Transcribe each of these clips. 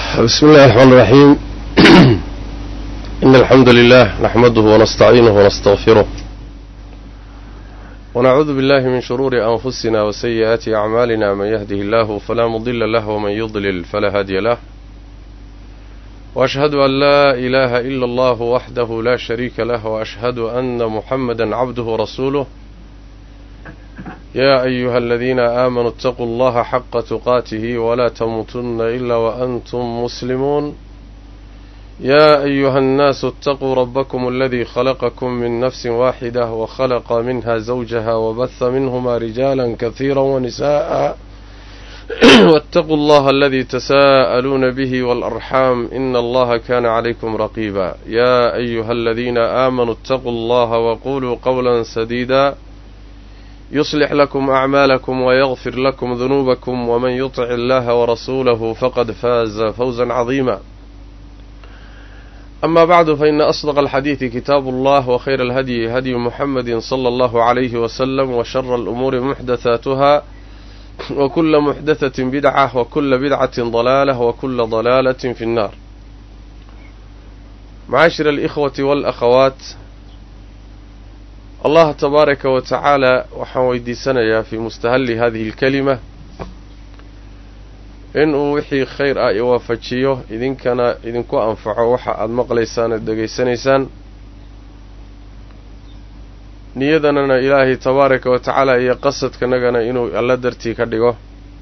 بسم الله الرحمن الرحيم إن الحمد لله نحمده ونستعينه ونستغفره ونعوذ بالله من شرور أنفسنا وسيئات أعمالنا من يهده الله فلا مضل له ومن يضلل فلا هادي له وأشهد أن لا إله إلا الله وحده لا شريك له وأشهد أن محمدا عبده ورسوله يا أيها الذين آمنوا اتقوا الله حق تقاته ولا تموتن إلا وأنتم مسلمون يا أيها الناس اتقوا ربكم الذي خلقكم من نفس واحدة وخلق منها زوجها وبث منهما رجالا كثيرا ونساء واتقوا الله الذي تساءلون به والأرحام إن الله كان عليكم رقيبا يا أيها الذين آمنوا اتقوا الله وقولوا قولا سديدا يصلح لكم أعمالكم ويغفر لكم ذنوبكم ومن يطع الله ورسوله فقد فاز فوزا عظيما أما بعد فإن أصدق الحديث كتاب الله وخير الهدي هدي محمد صلى الله عليه وسلم وشر الأمور محدثاتها وكل محدثة بدعة وكل بدعة ضلالة وكل ضلالة في النار معاشر الإخوة والأخوات allah tabaaraka wa tacaala waxaan weydiisanayaa fii mustahalli hadihi alkelima inuu wixii khayr ah i waafajiyo idinkana idinku anfaco waxa aada maqlaysaan aad degaysanaysaan niyadanana ilaahay tabaaraka wa tacaala iyo qasadkanagana inuu alla dartii ka dhigo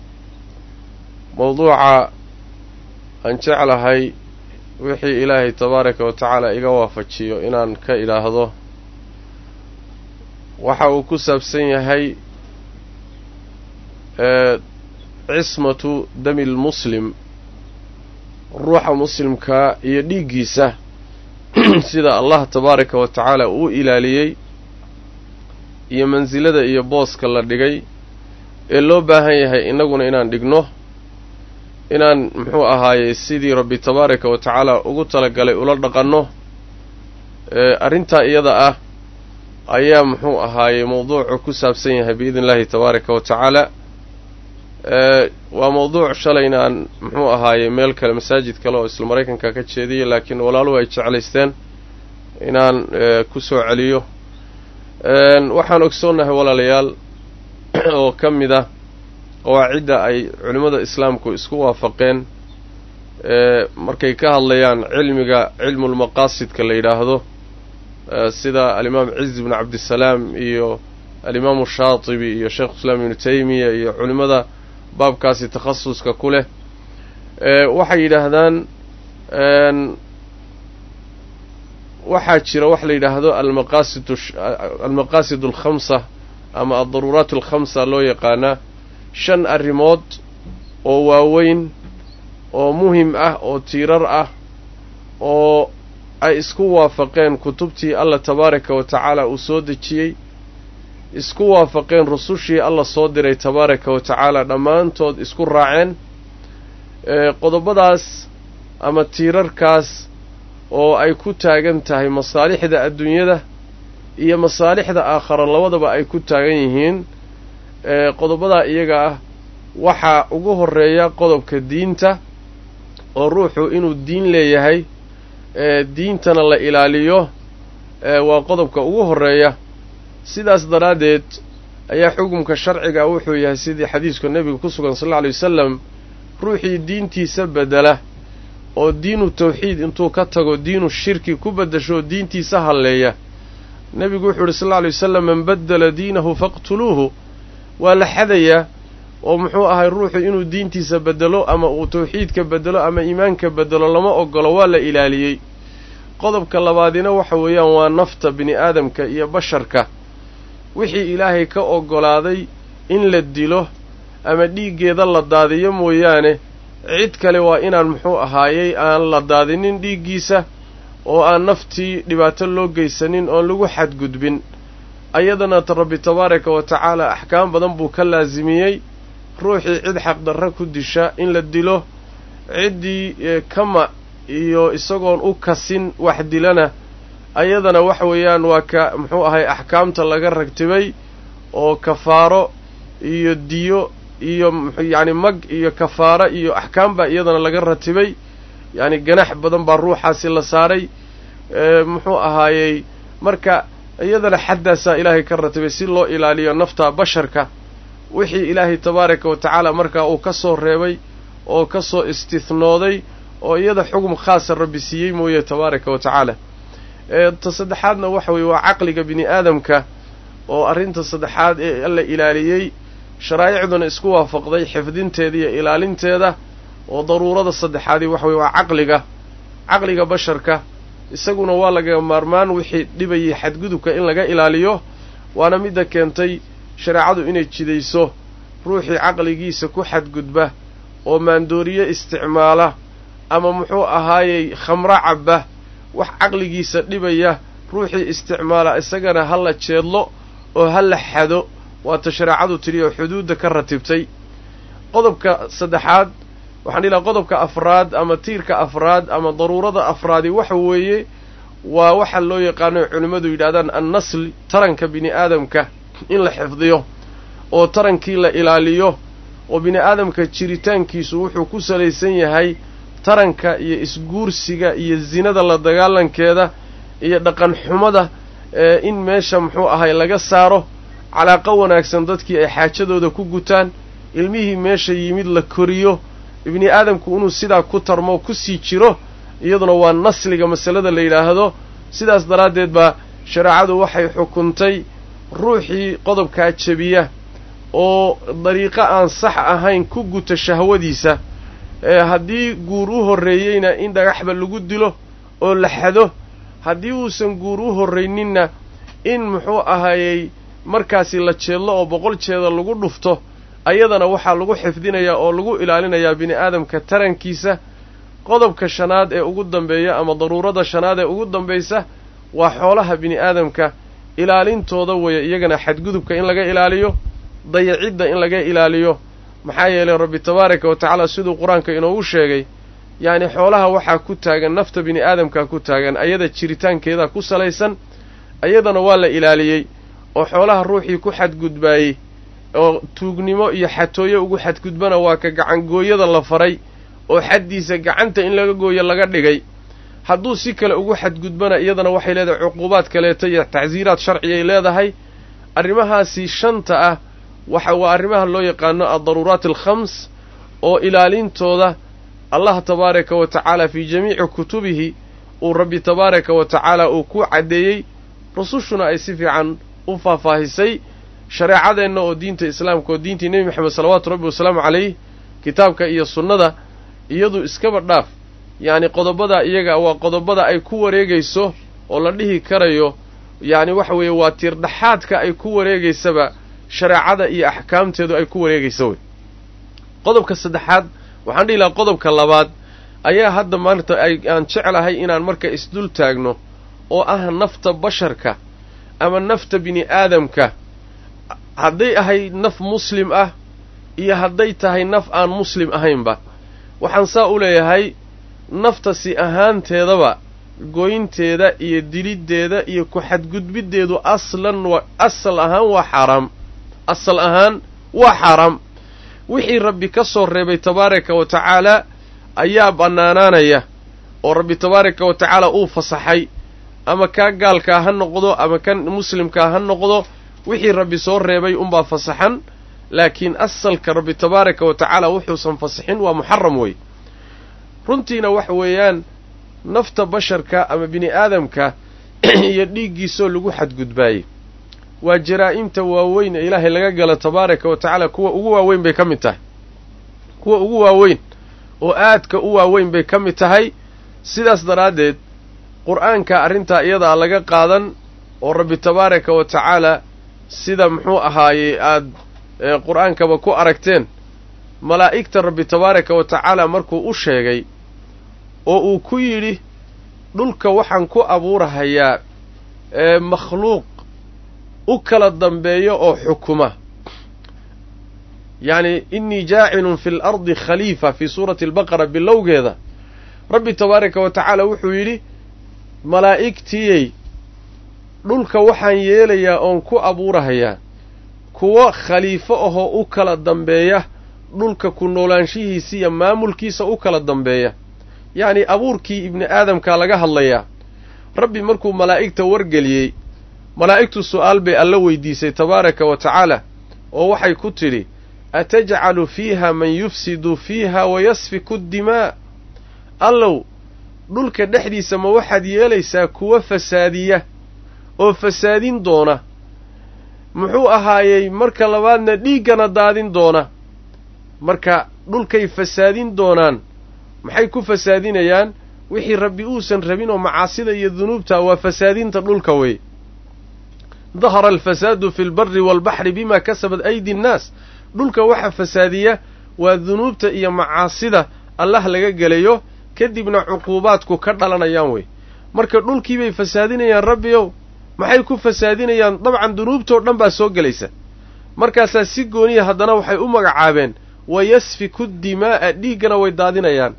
mowduuca aan jeclahay wixii ilaahay tabaaraka wa tacaala iga waafajiyo inaan ka idhaahdo waxa uu ku saabsan yahay cismatu dami lmuslim ruuxa muslimkaa iyo dhiiggiisa sida allah tabaaraka wa tacaala uu ilaaliyey iyo mansilada iyo booska la dhigay ee loo baahan yahay innaguna inaan dhigno inaan muxuu ahaayey sidii rabbi tabaaraka wa tacaala ugu talagalay ula dhaqanno arrintaa iyada ah ayaa muxuu ahaayey mowduucu ku saabsan yahay biidn illahi tabaaraka wa tacaala waa mowduuc shalayna aan muxuu ahaayey meel kale masaajid kale oo isla maraykanka ka jeediyay laakiin walaaluhu ay jeclaysteen inaan ku soo celiyo waxaan ogsoonnahay walaalayaal oo ka mid ah qawaacidda ay culimmada islaamku isku waafaqeen markay ka hadlayaan cilmiga cilmulmaqaasidka la yidhaahdo sida alimaam ciz ibnu cabdisalaam iyo alimaamu shaatibi iyo sheekhu islaam ibnu taymiya iyo culimmada baabkaasi takhasuska ku leh waxay yidhaahdaan waxaa jira wax la yidhaahdo almaqaasid almaqaasid alkhamsa ama aldaruuraat alkhamsa loo yaqaanaa shan arrimood oo waaweyn oo muhim ah oo tiirar ah oo ay isku waafaqeen kutubtii alla tabaaraka wa tacaala uu soo dejiyey isku waafaqeen rusushii alla soo diray tabaaraka wa tacaala dhammaantood isku raaceen qodobadaas ama tiirarkaas oo ay ku taagan tahay masaalixda adduunyada iyo masaalixda aakhara labadaba ay ku taagan yihiin qodobadaa iyaga ah waxaa ugu horreeya qodobka diinta oo ruuxu inuu diin leeyahay diintana la ilaaliyo waa qodobka ugu horreeya sidaas daraaddeed ayaa xukumka sharciga wuxuu yahay sidii xadiiska nebiga ku sugan sal alla alay wasalam ruuxii diintiisa beddela oo diinu tawxiid intuu ka tago diinu shirki ku beddasho diintiisa halleeya nebigu wuxuu yidhi sal alla alay wasalam man baddala diinahu faqtuluuhu waa la xadayaa oo muxuu ahay ruuxu inuu diintiisa beddelo ama uu tawxiidka beddelo ama iimaanka beddelo lama ogolo waa la ilaaliyey qodobka labaadina waxa weeyaan waa nafta bini aadamka iyo basharka wixii ilaahay ka oggolaaday in la dilo ama dhiiggeeda la daadiyo mooyaane cid kale waa inaan muxuu ahaayey aan la daadinin dhiiggiisa oo aan naftii dhibaato loo geysanin oon lagu xadgudbin ayadana rabbi tabaaraka wa tacaala axkaam badan buu ka laasimiyey ruuxii cid xaqdarra ku disha in la dilo ciddii kama iyo isagoon u kasin wax dilana ayadana waxa weeyaan waa ka muxuu ahay axkaamta laga ragtibay oo kafaaro iyo diyo iyo yacni mag iyo kafaaro iyo axkaam baa iyadana laga ratibay yacni ganax badan baa ruuxaasi la saaray muxuu ahaayey marka iyadana xaddaasaa ilaahay ka ratibay si loo ilaaliyo nafta basharka wixii ilaahay tabaaraka wa tacaala markaa uu ka soo reebay oo ka soo istihnooday oo iyada xugum khaasa rabbi siiyey mooye tabaaraka wa tacaala ta saddexaadna waxa weeye waa caqliga bini aadamka oo arrinta saddexaad ee alla ilaaliyey sharaa'icduna isku waafaqday xifdinteeda iyo ilaalinteeda oo daruurada saddexaadii waxa weye waa caqliga caqliga basharka isaguna waa laga maarmaan wixii dhibayay xadgudubka in laga ilaaliyo waana midda keentay shareecadu inay jidayso ruuxii caqligiisa ku xadgudba oo maandooriye isticmaala ama muxuu ahaayey khamro cabba wax caqligiisa dhibaya ruuxii isticmaala isagana ha la jeedlo oo ha la xado waata shareecadu tidhi oo xuduudda ka ratibtay qodobka saddexaad waxaan dhihi laha qodobka afraad ama tiirka afraad ama daruurada afraadi waxa weeye waa waxa loo yaqaano culimmadu yidhahdaan annasl taranka bini aadamka in la xifdiyo oo tarankii la ilaaliyo oo bini aadamka jiritaankiisu wuxuu ku salaysan yahay taranka iyo isguursiga iyo zinada la dagaalankeeda iyo dhaqan xumada in meesha muxuu ahay laga saaro calaaqo wanaagsan dadkii ay xaajadooda ku gutaan ilmihii meesha yimid la koriyo ibni aadamku inuu sidaa ku tarmo ku sii jiro iyaduna waa nasliga masalada la yidhaahdo sidaas daraaddeed baa shareecadu waxay xukuntay ruuxii qodobkaa jebiya oo dariiqo aan sax ahayn ku guta shahwadiisa haddii guur u horreeyeyna in dhagaxba lagu dilo oo la xado haddii uusan guur u horrayninna in muxuu ahaayey markaasi la jeedlo oo boqol jeeda lagu dhufto ayadana waxaa lagu xifdinayaa oo lagu ilaalinayaa bini aadamka tarankiisa qodobka shanaad ee ugu dambeeya ama daruurada shanaad ee ugu dambaysa waa xoolaha bini aadamka ilaalintooda weeye iyagana xadgudubka in laga ilaaliyo dayacidda in laga ilaaliyo maxaa yeelay rabbi tabaaraka wa tacaala siduu qur-aanka inoogu sheegay yacni xoolaha waxaa ku taagan nafta bini aadamkaa ku taagan ayada jiritaankeeda ku salaysan ayadana waa la ilaaliyey oo xoolaha ruuxii ku xadgudbaayey oo tuugnimo iyo xatooyo ugu xadgudbana waa ka gacangooyada la faray oo xaddiisa gacanta in laga gooyo laga dhigay hadduu si kale ugu xadgudbana iyadana waxay leedahay cuquubaad kaleeto iyo tacsiiraad sharciyay leedahay arrimahaasi shanta ah waxa waa arrimaha loo yaqaano addaruuraat alkhams oo ilaalintooda allah tabaaraka wa tacaala fii jamiici kutubihi uu rabbi tabaaraka wa tacaala uu ku caddeeyey rusushuna ay si fiican u faahfaahisay shareecadeenna oo diinta islaamka oo diintii nebi moxamed salawaatu rabbi wasalaamu calayh kitaabka iyo sunnada iyadu iskaba dhaaf yacni qodobada iyaga waa qodobada ay ku wareegayso oo la dhihi karayo yacni waxa weeye waa tiirdhaxaadka ay ku wareegaysaba shareecada iyo axkaamteedu ay ku wareegaysa wey qodobka saddexaad waxaan dhihi lahaa qodobka labaad ayaa hadda maanta aan jeclahay inaan marka isdul taagno oo ah nafta basharka ama nafta bini aadamka hadday ahay naf muslim ah iyo hadday tahay naf aan muslim ahaynba waxaan saa u leeyahay nafta si ahaanteedaba goynteeda iyo diliddeeda iyo ku xadgudbiddeedu aslan wa asal ahaan waa xaaraam asal ahaan waa xaaraam wixii rabbi ka soo reebay tabaaraka wa tacaala ayaa bannaanaanaya oo rabbi tabaaraka wa tacaala uu fasaxay ama kaa gaalkaa ha noqdo ama kan muslimkaa ha noqdo wixii rabbi soo reebay unbaa fasaxan laakiin asalka rabbi tabaaraka wa tacaala wuxuusan fasaxin waa muxaram wey runtiina waxa weeyaan nafta basharka ama bini aadamka iyo dhiiggiisoo lagu xadgudbaayey waa jaraa'imta waaweyn ee ilaahay laga gala tabaaraka wa tacaala kuwa ugu waaweyn bay ka mid tahay kuwa ugu waaweyn oo aadka u waaweyn bay ka mid tahay sidaas daraaddeed qur'aanka arrintaa iyadaa laga qaadan oo rabbi tabaaraka wa tacaala sida muxuu ahaayey aad qur'aankaba ku aragteen malaa'igta rabbi tabaaraka wa tacaala markuu u sheegay oo uu ku yidhi dhulka waxaan ku abuurahayaa makhluuq u kala dambeeya oo xukuma yacni innii jaacilun fi lardi khaliifa fii suurati albaqara bilowgeeda rabbi tabaaraka wa tacaala wuxuu yidhi malaa'igtiyey dhulka waxaan yeelayaa oon ku abuurahayaa kuwo khaliifo ahoo u kala dambeeya dhulka ku noolaanshihiisa iyo maamulkiisa u kala dambeeya yacni abuurkii ibni aadamkaa laga hadlayaa rabbi markuu malaa'igta wargeliyey malaa'igtu su'aal bay alla weydiisay tabaaraka wa tacaala oo waxay ku tidhi atajcalu fiiha man yufsidu fiiha wayasfiku dimaa allow dhulka dhexdiisa ma waxaad yeelaysaa kuwa fasaadiya oo fasaadin doona muxuu ahaayey marka labaadna dhiiggana daadin doona marka dhulkay fasaadin doonaan maxay ku fasaadinayaan wixii rabbi uusan rabin oo macaasida iyo dunuubta waa fasaadinta dhulka wey dahara alfasaadu fi lbari waalbaxri bima kasabat aydi nnaas dhulka waxa fasaadiya waa dunuubta iyo macaasida allah laga gelayo kadibna cuquubaadku ka dhalanayaan wey marka dhulkiibay fasaadinayaan rabbiyow maxay ku fasaadinayaan dabcan dunuubtoo dhan baa soo gelaysa markaasaa si gooniya haddana waxay u magacaabeen wayasfiku dimaa'a dhiiggana way daadinayaan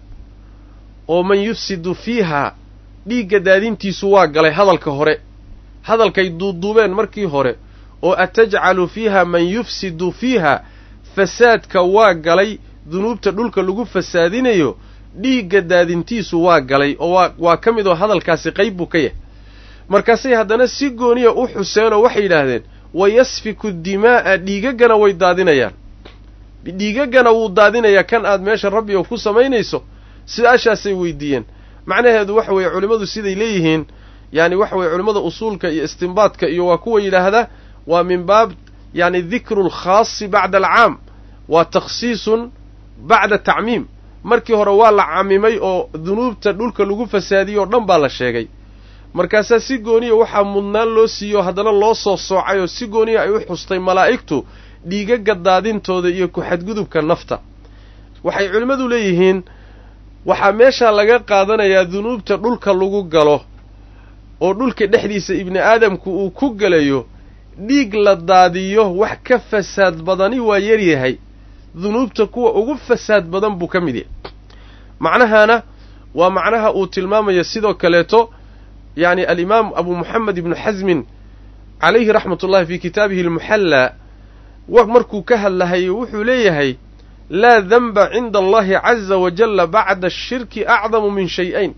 oo man yufsidu fiihaa dhiigga daadintiisu waa galay hadalka hore hadalkay duuduubeen markii hore oo atajcalu fiiha man yufsidu fiiha fasaadka waa galay dunuubta dhulka lagu fasaadinayo dhiigga daadintiisu waa galay oo waa waa ka mid oo hadalkaasi qayb buu ka yahay markaasay haddana si gooniya u xuseenoo waxay yidhaahdeen wayasfiku dimaa'a dhiigaggana way daadinayaan dhiigaggana wuu daadinayaa kan aad meesha rabbiga ku samaynayso sidaashaasay weydiiyeen macnaheedu waxa weeye culimmadu siday leeyihiin yani waxa weye culimmada usuulka iyo istinbaadka iyo waa kuwa yidhaahda waa min baab yani dikru lkhaasi bacda alcaam waa takhsiisun bacda tacmiim markii hore waa la camimay oo dunuubta dhulka lagu fasaadiyey oo dhan baa la sheegay markaasaa si gooniya waxaa mudnaan loo siiyo haddana loo soo soocay oo si gooniya ay u xustay malaa'igtu dhiigagga daadintooda iyo ku-xadgudubka nafta waxay culimmadu leeyihiin waxaa meeshaa laga qaadanayaa dunuubta dhulka lagu galo oo dhulka dhexdiisa ibni aadamku uu ku gelayo dhiig la daadiyo wax ka fasaad badani waa yaryahay dunuubta kuwa ugu fasaad badan buu ka mid yahay macnahaana waa macnaha uu tilmaamayo sidoo kaleeto yacni alimaam abu moxamed ibnu xasmin calayhi raxmat ullahi fii kitaabihi almuxallaa markuu ka hadlahayo wuxuu leeyahay laa denba cinda allahi caza wajalla bacda ashirki acdamu min shay-ayn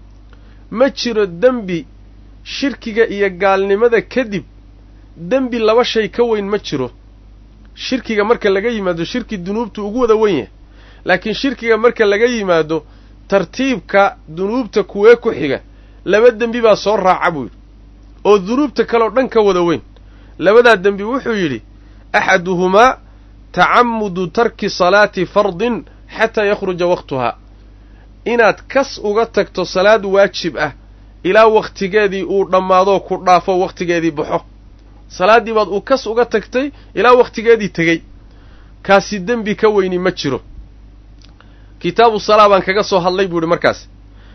ma jiro dembi shirkiga iyo gaalnimada kadib dembi laba shay ka weyn ma jiro shirkiga marka laga yimaado shirki dunuubtu ugu wada wen yahay laakiin shirkiga marka laga yimaado tartiibka dunuubta kuwee ku xiga laba dembi baa soo raaca buu yidhi oo dunuubta kaleoo dhan ka wada weyn labadaa dembi wuxuu yidhi axaduhumaa tacamudu tarki salaati fardin xataa yakhruja wakhtuhaa inaad kas uga tagto salaad waajib ah ilaa wakhtigeedii uu dhammaadoo ku dhaafo wakhtigeedii baxo salaaddii baad uu kas uga tagtay ilaa wakhtigeedii tegey kaasi dembi ka weyni ma jiro kitaabu salaa baan kaga soo hadlay buu idhi markaas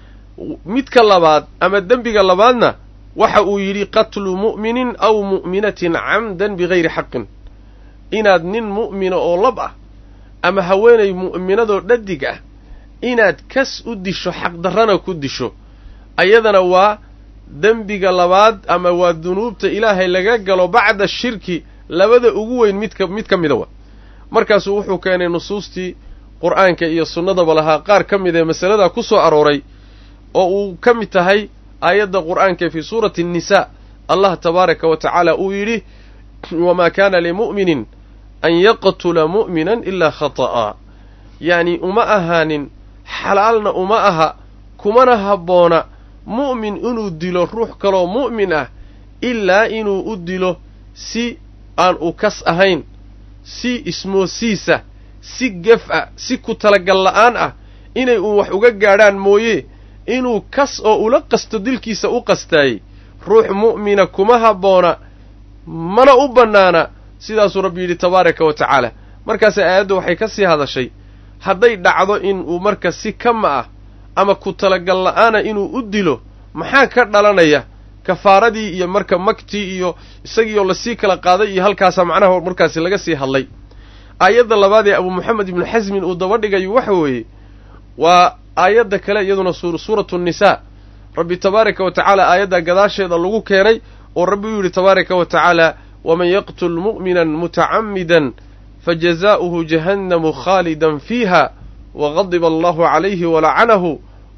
midka labaad ama dembiga labaadna waxa uu yidhi qatlu mu'minin aw mu'minatin camdan bigayri xaqin inaad nin mu'mina oo lab ah ama haweenay mu'minadoo dhadig ah inaad kas u disho xaqdarrana ku disho ayadana waa dembiga labaad ama waa dunuubta ilaahay laga galo bacda shirki labada ugu weyn midka mid ka mida wa markaasuu wuxuu keenay nusuustii qur'aanka iyo sunnadaba lahaa qaar ka mid ee masaladaa ku soo arooray oo uu ka mid tahay aayadda qur'aanka fii suurati annisaa allah tabaaraka wa tacaala uu yidhi wamaa kaana limu'minin an yaqtula mu'minan ilaa khata'a yacni uma ahaanin xalaalna uma aha kumana habboona mu'min inuu dilo ruux kaloo mu'min ah ilaa inuu u dilo si aan u kas ahayn si ismoosiisa si gef ah si ku talagal la'aan ah inay uun wax uga gaadhaan mooye inuu kas oo ula qasto dilkiisa u qastaayey ruux mu'mina kuma habboona mana u bannaana sidaasuu rabbi yidhi tabaaraka wa tacaala markaase aayadda waxay ka sii hadashay hadday dhacdo in uu marka si kama ah ama ku talagal la'aana inuu u dilo maxaa ka dhalanaya kafaaradii iyo marka magtii iyo isagiioo lasii kala qaaday iyo halkaasaa macnaha markaasi laga sii hadlay aayadda labaad ee abu moxamed ibnu xasmin uu daba dhigayo waxa weeye waa aayadda kale iyaduna suuratu nnisaa rabbi tabaaraka wa tacaala aayaddaa gadaasheeda lagu keenay oo rabbi uu yidhi tabaaraka wa tacaala waman yaqtul mu'minan mutacammidan fajazaa'uhu jahannamu khaalidan fiiha wagadiba allahu calayhi walacanahu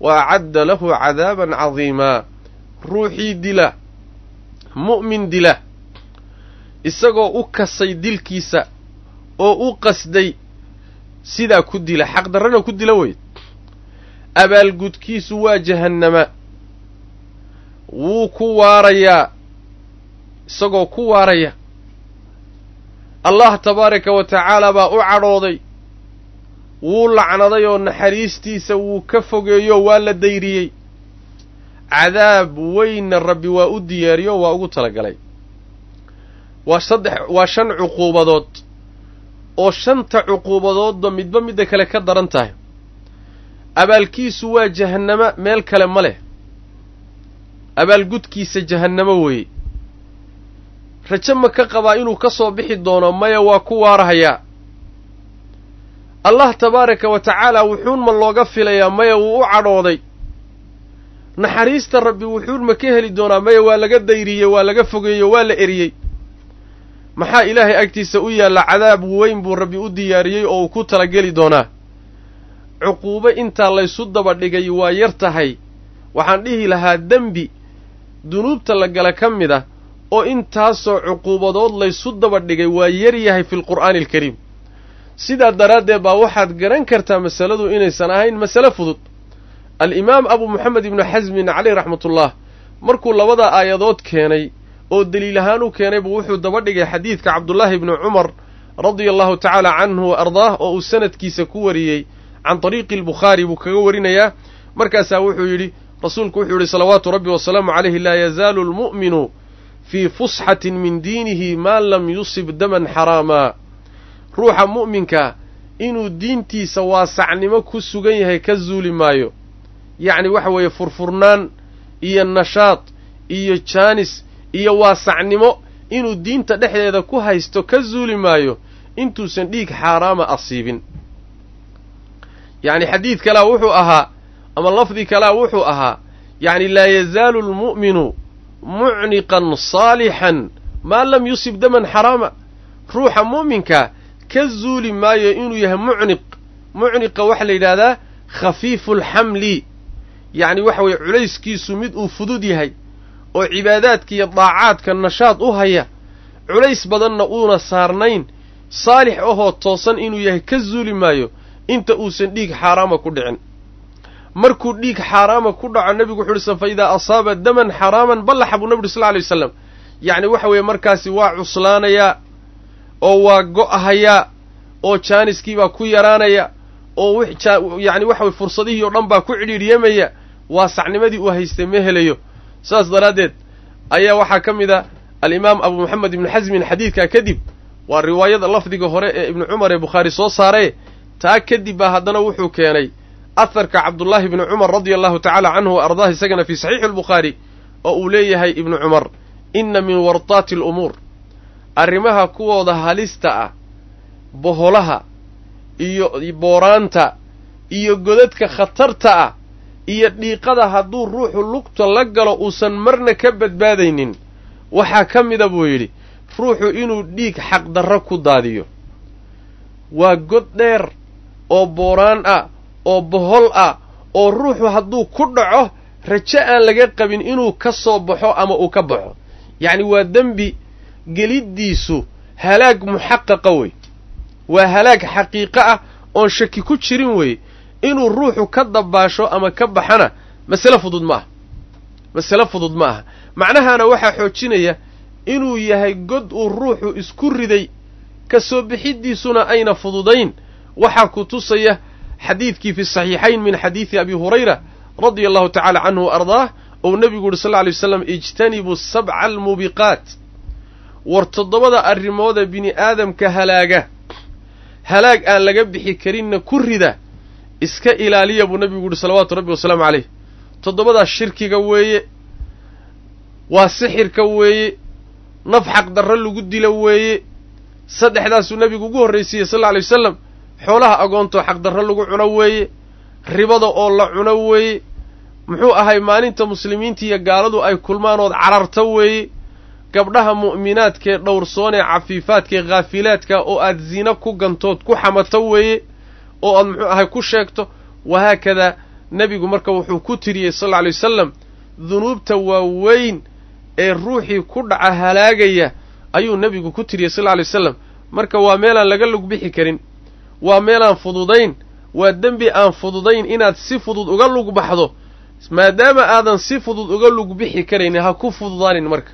wa acadda lahu cadaaban cadiimaa ruuxii dila mu'min dila isagoo u kasay dilkiisa oo u qasday sidaa ku dila xaqdarrana ku dila wey abaalgudkiisu waa jahannama wuu ku waarayaa isagoo ku waaraya allah tabaaraka wa tacaala baa u cadhooday wuu lacnaday oo naxariistiisa wuu ka fogeeyo waa la dayriyey cadaab weynna rabbi waa u diyaariyo waa ugu talagalay waa saddex waa shan cuquubadood oo shanta cuquubadoodba midba midda kale ka daran tahay abaalkiisu waa jahannamo meel kale ma leh abaalgudkiisa jahannamo weeye rajo ma ka qabaa inuu ka soo bixi doono maya waa ku waarahayaa allah tabaaraka wa tacaala wuxuun ma looga filayaa maya wuu u cadhooday naxariista rabbi wuxuun ma ka heli doonaa maya waa laga dayriyey waa laga fogeeyo waa la eriyey maxaa ilaahay agtiisa u yaalla cadaab weyn buu rabbi u diyaariyey oo uu ku talageli doonaa cuquubo intaa laysu daba dhigay waa yar tahay waxaan dhihi lahaa dembi dunuubta la gala ka mid ah oo intaasoo cuquubadood laysu daba dhigay waa yar yahay fi lqur'aani alkariim sidaa daraaddeed baa waxaad garan kartaa masaladu inaysan ahayn masale fudud alimaam abu moxamed ibnu xasmin caleyh raxmatullah markuu labada aayadood keenay oo deliil ahaan u keenay buu wuxuu daba dhigay xadiidka cabdullaahi ibnu cumar radia allahu tacaala canhu wa ardaah oo uu sanadkiisa ku wariyey can tariiqi albukhaari buu kaga warinayaa markaasaa wuxuu yidhi rasuulku wuxuu yidhi salawaatu rabbi wasalaamu calayhi laa yazaalu almu'minu fii fusxatin min diinihi maa lam yusib daman xaraamaa ruuxa mu'minka inuu diintiisa waasacnimo ku sugan yahay ka zuuli maayo yacni waxa weeye furfurnaan iyo nashaad iyo jaanis iyo waasacnimo inuu diinta dhexdeeda ku haysto ka zuuli maayo intuusan dhiig xaaraama asiibin yacni xadiid kalea wuxuu ahaa ama lafdi kalea wuxuu ahaa yacni laa yazaalu almu'minu mucniqan saalixan maa lam yusib daman xaraama ruuxa mu'minka ka zuuli maayo inuu yahay mucniq mucniqa waxaa la yidhahdaa khafiifulxamli yacni waxa weeye culayskiisu mid uu fudud yahay oo cibaadaadka iyo daacaadka nashaad u haya culays badanna uuna saarnayn saalix ahoo toosan inuu yahay ka zuuli maayo inta uusan dhiig xaaraama ku dhicin markuu dhiig xaaraama ku dhaco nebigu wuxu uhi sa fa idaa asaaba daman xaraaman ballaxa buu nebi uri sal lla alay wasalam yacni waxa weeye markaasi waa cuslaanayaa oo waa go'ahayaa oo jaaniskiibaa ku yaraanaya oo yacni waxa weye fursadihii oo dhan baa ku cidhiidhyamaya waa sacnimadii uu haystay ma helayo saas daraaddeed ayaa waxaa ka mid a alimaam abu moxamed ibnu xasmin xadiidkaa kadib waa riwaayada lafdiga hore ee ibnu cumar ee bukhaari soo saaree taa kadib baa haddana wuxuu keenay aharka cabdullaahi ibni cumar radia allahu tacaala canhu wa ardaah isagana fii saxiixi albukhaari oo uu leeyahay ibnu cumar inna min wartaati alumuur arrimaha kuwooda halista ah boholaha iyo booraanta iyo godadka khatarta ah iyo dhiiqada hadduu ruuxu lugta la galo uusan marna ka badbaadaynin waxaa ka mida buu yidhi ruuxu inuu dhiig xaqdarro ku daadiyo waa god dheer oo booraan ah oo bohol ah oo ruuxu hadduu ku dhaco rajo aan laga qabin inuu ka soo baxo ama uu ka baxo yacni waa dembi geliddiisu halaag muxaqaqa wey waa halaag xaqiiqo ah oon shaki ku jirin wey inuu ruuxu ka dabaasho ama ka baxana masale fudud ma aha masale fudud ma aha macnahaana waxaa xoojinaya inuu yahay god uu ruuxu isku riday ka soo bixiddiisuna ayna fududayn waxaa ku tusaya xadiidkii fi saxiixayn min xadiidi abi hurayra radia allahu tacala canhu wa ardaah ou nebigu yuhi sal lla alay waslam ijtanibuu sabca almuubiqaat war toddobada arrimooda bini aadamka halaaga halaag aan laga bixi karinna ku rida iska ilaaliya buu nebigu yuhi salawaatu rabbi wasalaamu caleyh toddobadaas shirkiga weeye waa sixirka weeye naf xaqdarro lagu dilo weeye saddexdaasuu nebigu ugu horraysiiyey sal alla alay wasalam xoolaha agoontoo xaqdarro lagu cuno weeye ribada oo la cuno weeye muxuu ahay maalinta muslimiinta iyo gaaladu ay kulmaanood cararto weeye gabdhaha mu'minaadkaee dhowrsoon ee cafiifaadkaee khaafilaadka oo aad zina ku gantood ku xamato weeye oo aad muxuu ahay ku sheegto wahaakadaa nebigu marka wuxuu ku tiriyey sal alla alay wasalam dunuubta waaweyn ee ruuxii ku dhaca halaagaya ayuu nebigu ku tiriyey sal alla alay wasalam marka waa meelaan laga lug bixi karin waa meelaan fududayn waa dembi aan fududayn inaad si fudud uga lug baxdo maadaama aadan si fudud uga lug bixi karaynin ha ku fududaanin marka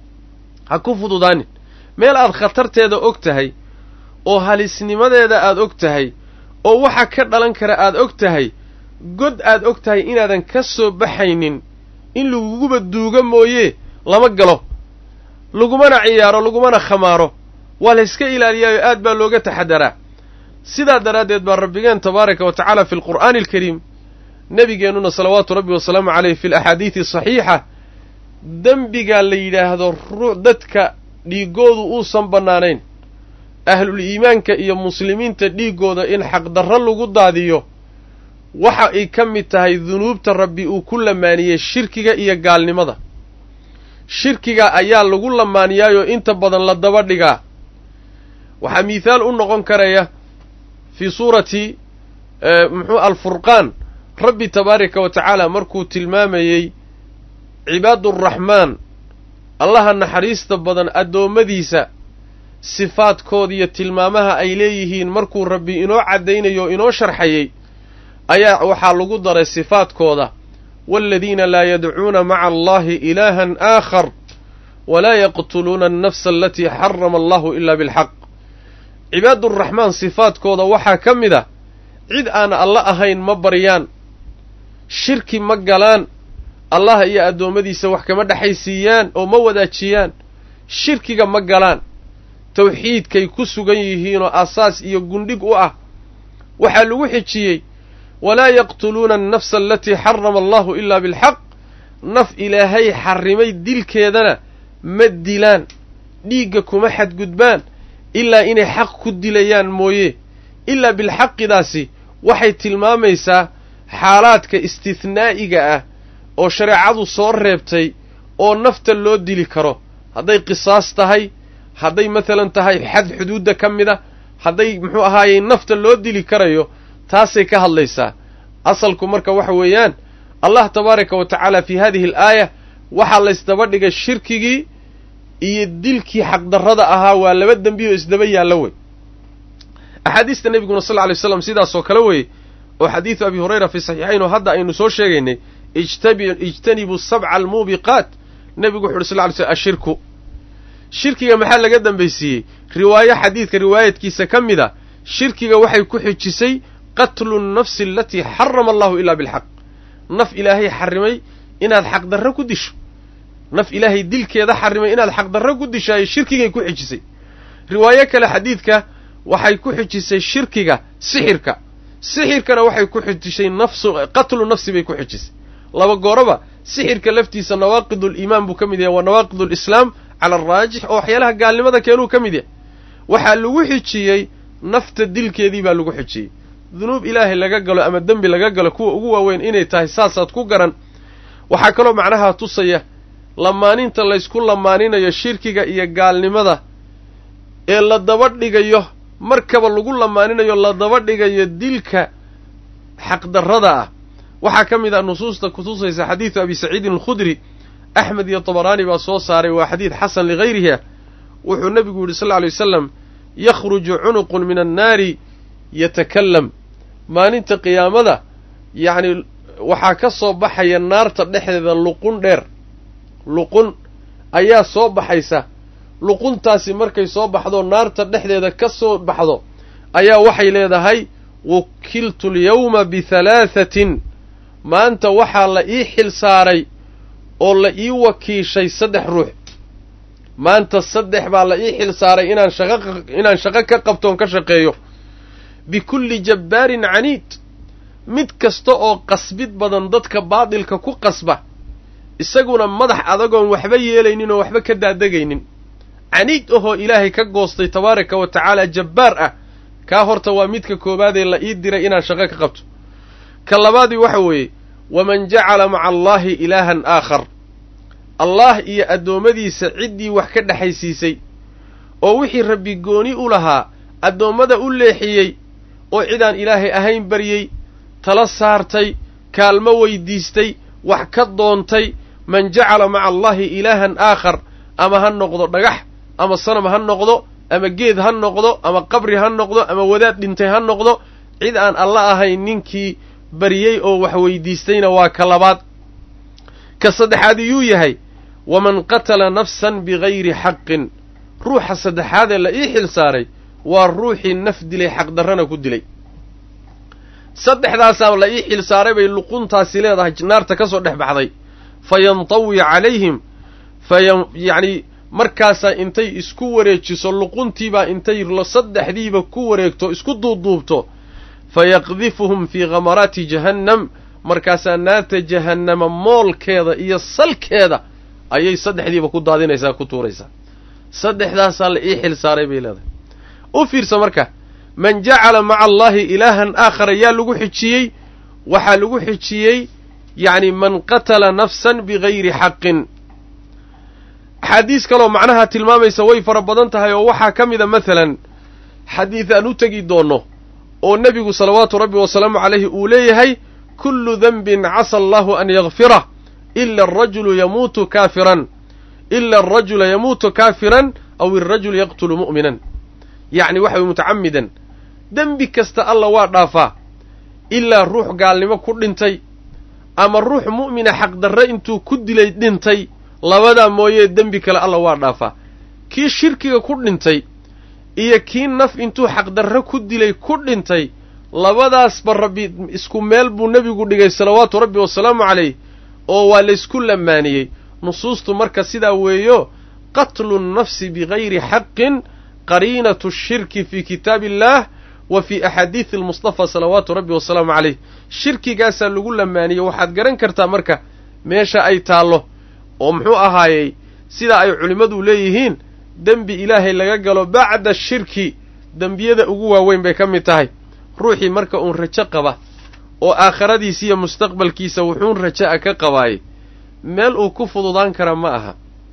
ha ku fududaanin meel aad khatarteeda og tahay oo halisnimadeeda aad og tahay oo waxa ka dhalan kara aad og tahay god aad og tahay inaadan ka soo baxaynin in laguguba duuga mooye lama galo lagumana ciyaaro lagumana khamaaro waa layska ilaaliyaayo aad baa looga taxadaraa sidaa daraaddeed baa rabbigeen tabaaraka wa tacaala fi alqur'aani alkariim nebigeennuna salawaatu rabbi wasalaamu caleyh fi alaxaadiidi saxiixa dembigaa la yidhaahdo ruu dadka dhiiggoodu uusan bannaanayn ahlul iimaanka iyo muslimiinta dhiiggooda in xaqdarro lagu daadiyo waxa ay ka mid tahay dunuubta rabbi uu ku lamaaniyey shirkiga iyo gaalnimada shirkiga ayaa lagu lamaaniyaayoo inta badan la daba dhigaa waxaa miithaal u noqon karaya fii suurati muxuu alfurqaan rabbi tabaaraka wa tacaala markuu tilmaamayey cibaaduraxmaan allaha naxariista badan addoommadiisa sifaadkooda iyo tilmaamaha ay leeyihiin markuu rabbi inoo caddaynayo o inoo sharxayey ayaa waxaa lagu daray sifaadkooda waaladiina laa yadcuuna maca allahi ilaahan aakhar walaa yaqtuluuna annafsa alatii xarama allahu ilaa bilxaq cibaaduraxmaan sifaadkooda waxaa ka mid a cid aan alla ahayn ma baryaan shirki ma galaan allah iyo addoommadiisa wax kama dhexaysiiyaan oo ma wadaajiyaan shirkiga ma galaan tawxiidkay ku sugan yihiinoo asaas iyo gundhig u ah waxaa lagu xijiyey walaa yaqtuluuna annafsa alatii xarama allahu ilaa bilxaq naf ilaahay xarrimay dilkeedana ma dilaan dhiigga kuma xadgudbaan ilaa inay xaq ku dilayaan mooye ilaa bilxaqidaasi waxay tilmaamaysaa xaalaadka istithnaa'iga ah oo shareecadu soo reebtay oo nafta loo dili karo hadday qisaas tahay hadday masalan tahay xad xuduudda ka mid a hadday muxuu ahaayey nafta loo dili karayo taasay ka hadlaysaa asalku marka waxa weeyaan allah tabaaraka wa tacaala fii hadihi alaaya waxaa laysdaba dhigay shirkigii iyo dilkii xaqdarrada ahaa waa laba dembi oo isdaba yaalla wey axaadiista nebiguna sal lla lay slam sidaasoo kale weeye oo xadiidu abi hurayra fii saxiixayn oo hadda aynu soo sheegaynay ijtanibuu sabca almuubiqaat nebigu wuxu uhi sal ly slm ashirku shirkiga maxaa laga dambaysiiyey riwaayo xadiidka riwaayadkiisa ka mid a shirkiga waxay ku xijisay qatlu nnafsi alatii xarama allahu ilaa bilxaq naf ilaahay xarrimay inaad xaqdarro ku disho naf ilaahay dilkeeda xarrimay inaad xaqdarro ku dishaayo shirkigay ku xijisay riwaayo kale xadiidka waxay ku xijisay shirkiga sixirka sixirkana waxay ku xijisay nafsu qatlu nafsi bay ku xijisay laba gooraba sixirka laftiisa nawaaqiduliimaan buu ka mid yahay waa nawaaqidulislaam cala araajix oo waxyaalaha gaalnimada keenuu ka mid yahay waxaa lagu xijiyey nafta dilkeedii baa lagu xijiyey dunuub ilaahay laga galo ama dembi laga galo kuwa ugu waaweyn inay tahay saasaad ku garan waxaa kaloo macnaha tusaya lamaaninta laysku lamaaninayo shirkiga iyo gaalnimada ee la daba dhigayo markaba lagu lamaaninayo la daba dhigayo dilka xaqdarrada ah waxaa ka mid ah nusuusta kutusaysa xadiidu abi saciidin alkhudri axmed iyo tabaraani baa soo saaray waa xadiid xasan ligayriha wuxuu nebigu yidhi sal lla alay wasalam yakhruju cunuqun min annaari yatakallam maalinta qiyaamada yacni waxaa ka soo baxaya naarta dhexdeeda luqun dheer luqun ayaa soo baxaysa luquntaasi markay soo baxdo naarta dhexdeeda ka soo baxdo ayaa waxay leedahay wukiltu alyawma bihalaahatin maanta waxaa la ii xil saaray oo la ii wakiishay saddex ruux maanta saddex baa la ii xil saaray inaan shaqo inaan shaqo ka qabtoon ka shaqeeyo bikulli jabbaarin caniid mid kasta oo qasbid badan dadka baadilka ku qasba isaguna madax adagoon waxba yeelaynin oo waxba ka daadegaynin caniid ahoo ilaahay ka goostay tabaaraka wa tacaala jabbaar ah kaa horta waa midka koowaadee la ii diray inaan shaqo ka qabto ka labaadii waxa weeye waman jacala maca allaahi ilaahan aakhar allaah iyo addoommadiisa ciddii wax ka dhexaysiisay oo wixii rabbi gooni u lahaa addoommada u leexiyey oo cidaan ilaahay ahayn baryey tala saartay kaalmo weydiistay wax ka doontay man jacala maca allahi ilaahan aakhar ama ha noqdo dhagax ama sanam ha noqdo ama geed ha noqdo ama qabri ha noqdo ama wadaad dhintay ha noqdo cid aan alla ahayn ninkii baryey oo wax weydiistayna waa ka labaad ka saddexaad iyuu yahay waman qatala nafsan bigayri xaqin ruuxa saddexaadee la ii xil saaray waa ruuxii naf dilay xaqdarrana ku dilay saddexdaasaa la ii xil saaray bay luquntaasi leedahay naarta ka soo dhex baxday fa yantawi calayhim fa yacni markaasaa intay isku wareejiso luquntiibaa intay saddexdiiba ku wareegto isku duubduubto fa yaqdifuhum fii khamaraati jahannam markaasaa naarta jahannama moolkeeda iyo salkeeda ayay saddexdiiba ku daadinaysaa ku tuuraysaa saddexdaasaa la ii xil saaray bay leedahay u fiirsa marka man jacala maca allaahi ilaahan aakhara yaa lagu xijiyey waxaa lagu xijiyey yacni man qatala nafsan bigayri xaqin axaadiis kaloo macnaha tilmaamaysa way fara badan tahay oo waxaa ka mida masalan xadiid aan u tegi doonno oo nebigu salawaatu rabbi wasalaamu calayhi uu leeyahay kullu denbin casa allahu an yakfirah ila arajulu yamuutu kaafiran ila alrajula yamuutu kaafiran aw alrajulu yaqtulu mu'minan yacni waxa way mutacamidan dembi kasta alla waa dhaafaa ilaa ruux gaalnimo ku dhintay ama ruux mu'mina xaqdarre intuu ku dilay dhintay labadaa mooyee dembi kale alla waa dhaafaa kii shirkiga ku dhintay iyo kii naf intuu xaqdarre ku dilay ku dhintay labadaasba rabbi isku meel buu nebigu dhigay salawaatu rabbi wasalaamu calayh oo waa laysku lamaaniyey nusuustu marka sidaa weeyo qatlu nnafsi bigayri xaqin qariinatu shirki fii kitaabi illaah wa fii axaadiidi almustafa salawaatu rabbi wasalaamu calayh shirkigaasaa lagu lamaaniyey waxaad garan kartaa marka meesha ay taallo oo muxuu ahaayey sida ay culimmadu leeyihiin dembi ilaahay laga galo bacda shirki dembiyada ugu waaweyn bay ka mid tahay ruuxii marka uun rajo qaba oo aakhiradiisa iyo mustaqbalkiisa wuxuun raja'a ka qabaayey meel uu ku fududaan kara ma aha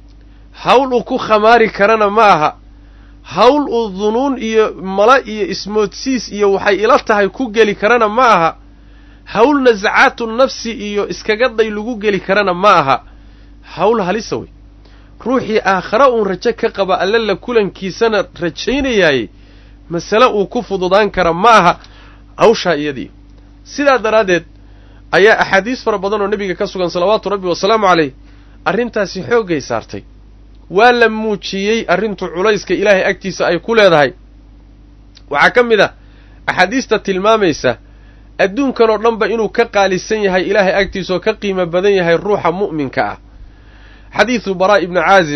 hawl uu ku khamaari karana ma aha hawl uu dunuun iyo mala iyo ismoodsiis iyo waxay ila tahay ku geli karana ma aha hawl nasacaatu nafsi iyo iskaga day lagu geli karana ma aha hawl halisa wey ruuxii aakhare uun rajo ka qaba alle la kulankiisana rajaynayaayey masale uu ku fududaan kara ma aha hawshaa iyadii sidaa daraaddeed ayaa axaadiis fara badan oo nebiga ka sugan salawaatu rabbi wasalaamu calayh arrintaasi xooggay saartay waa la muujiyey arrintu culayska ilaahay agtiisa ay ku leedahay waxaa ka mid ah axaadiista tilmaamaysa adduunkan oo dhanba inuu ka qaalisan yahay ilaahay agtiisa oo ka qiimo badan yahay ruuxa mu'minka ah xadiidu baraa ibni caazib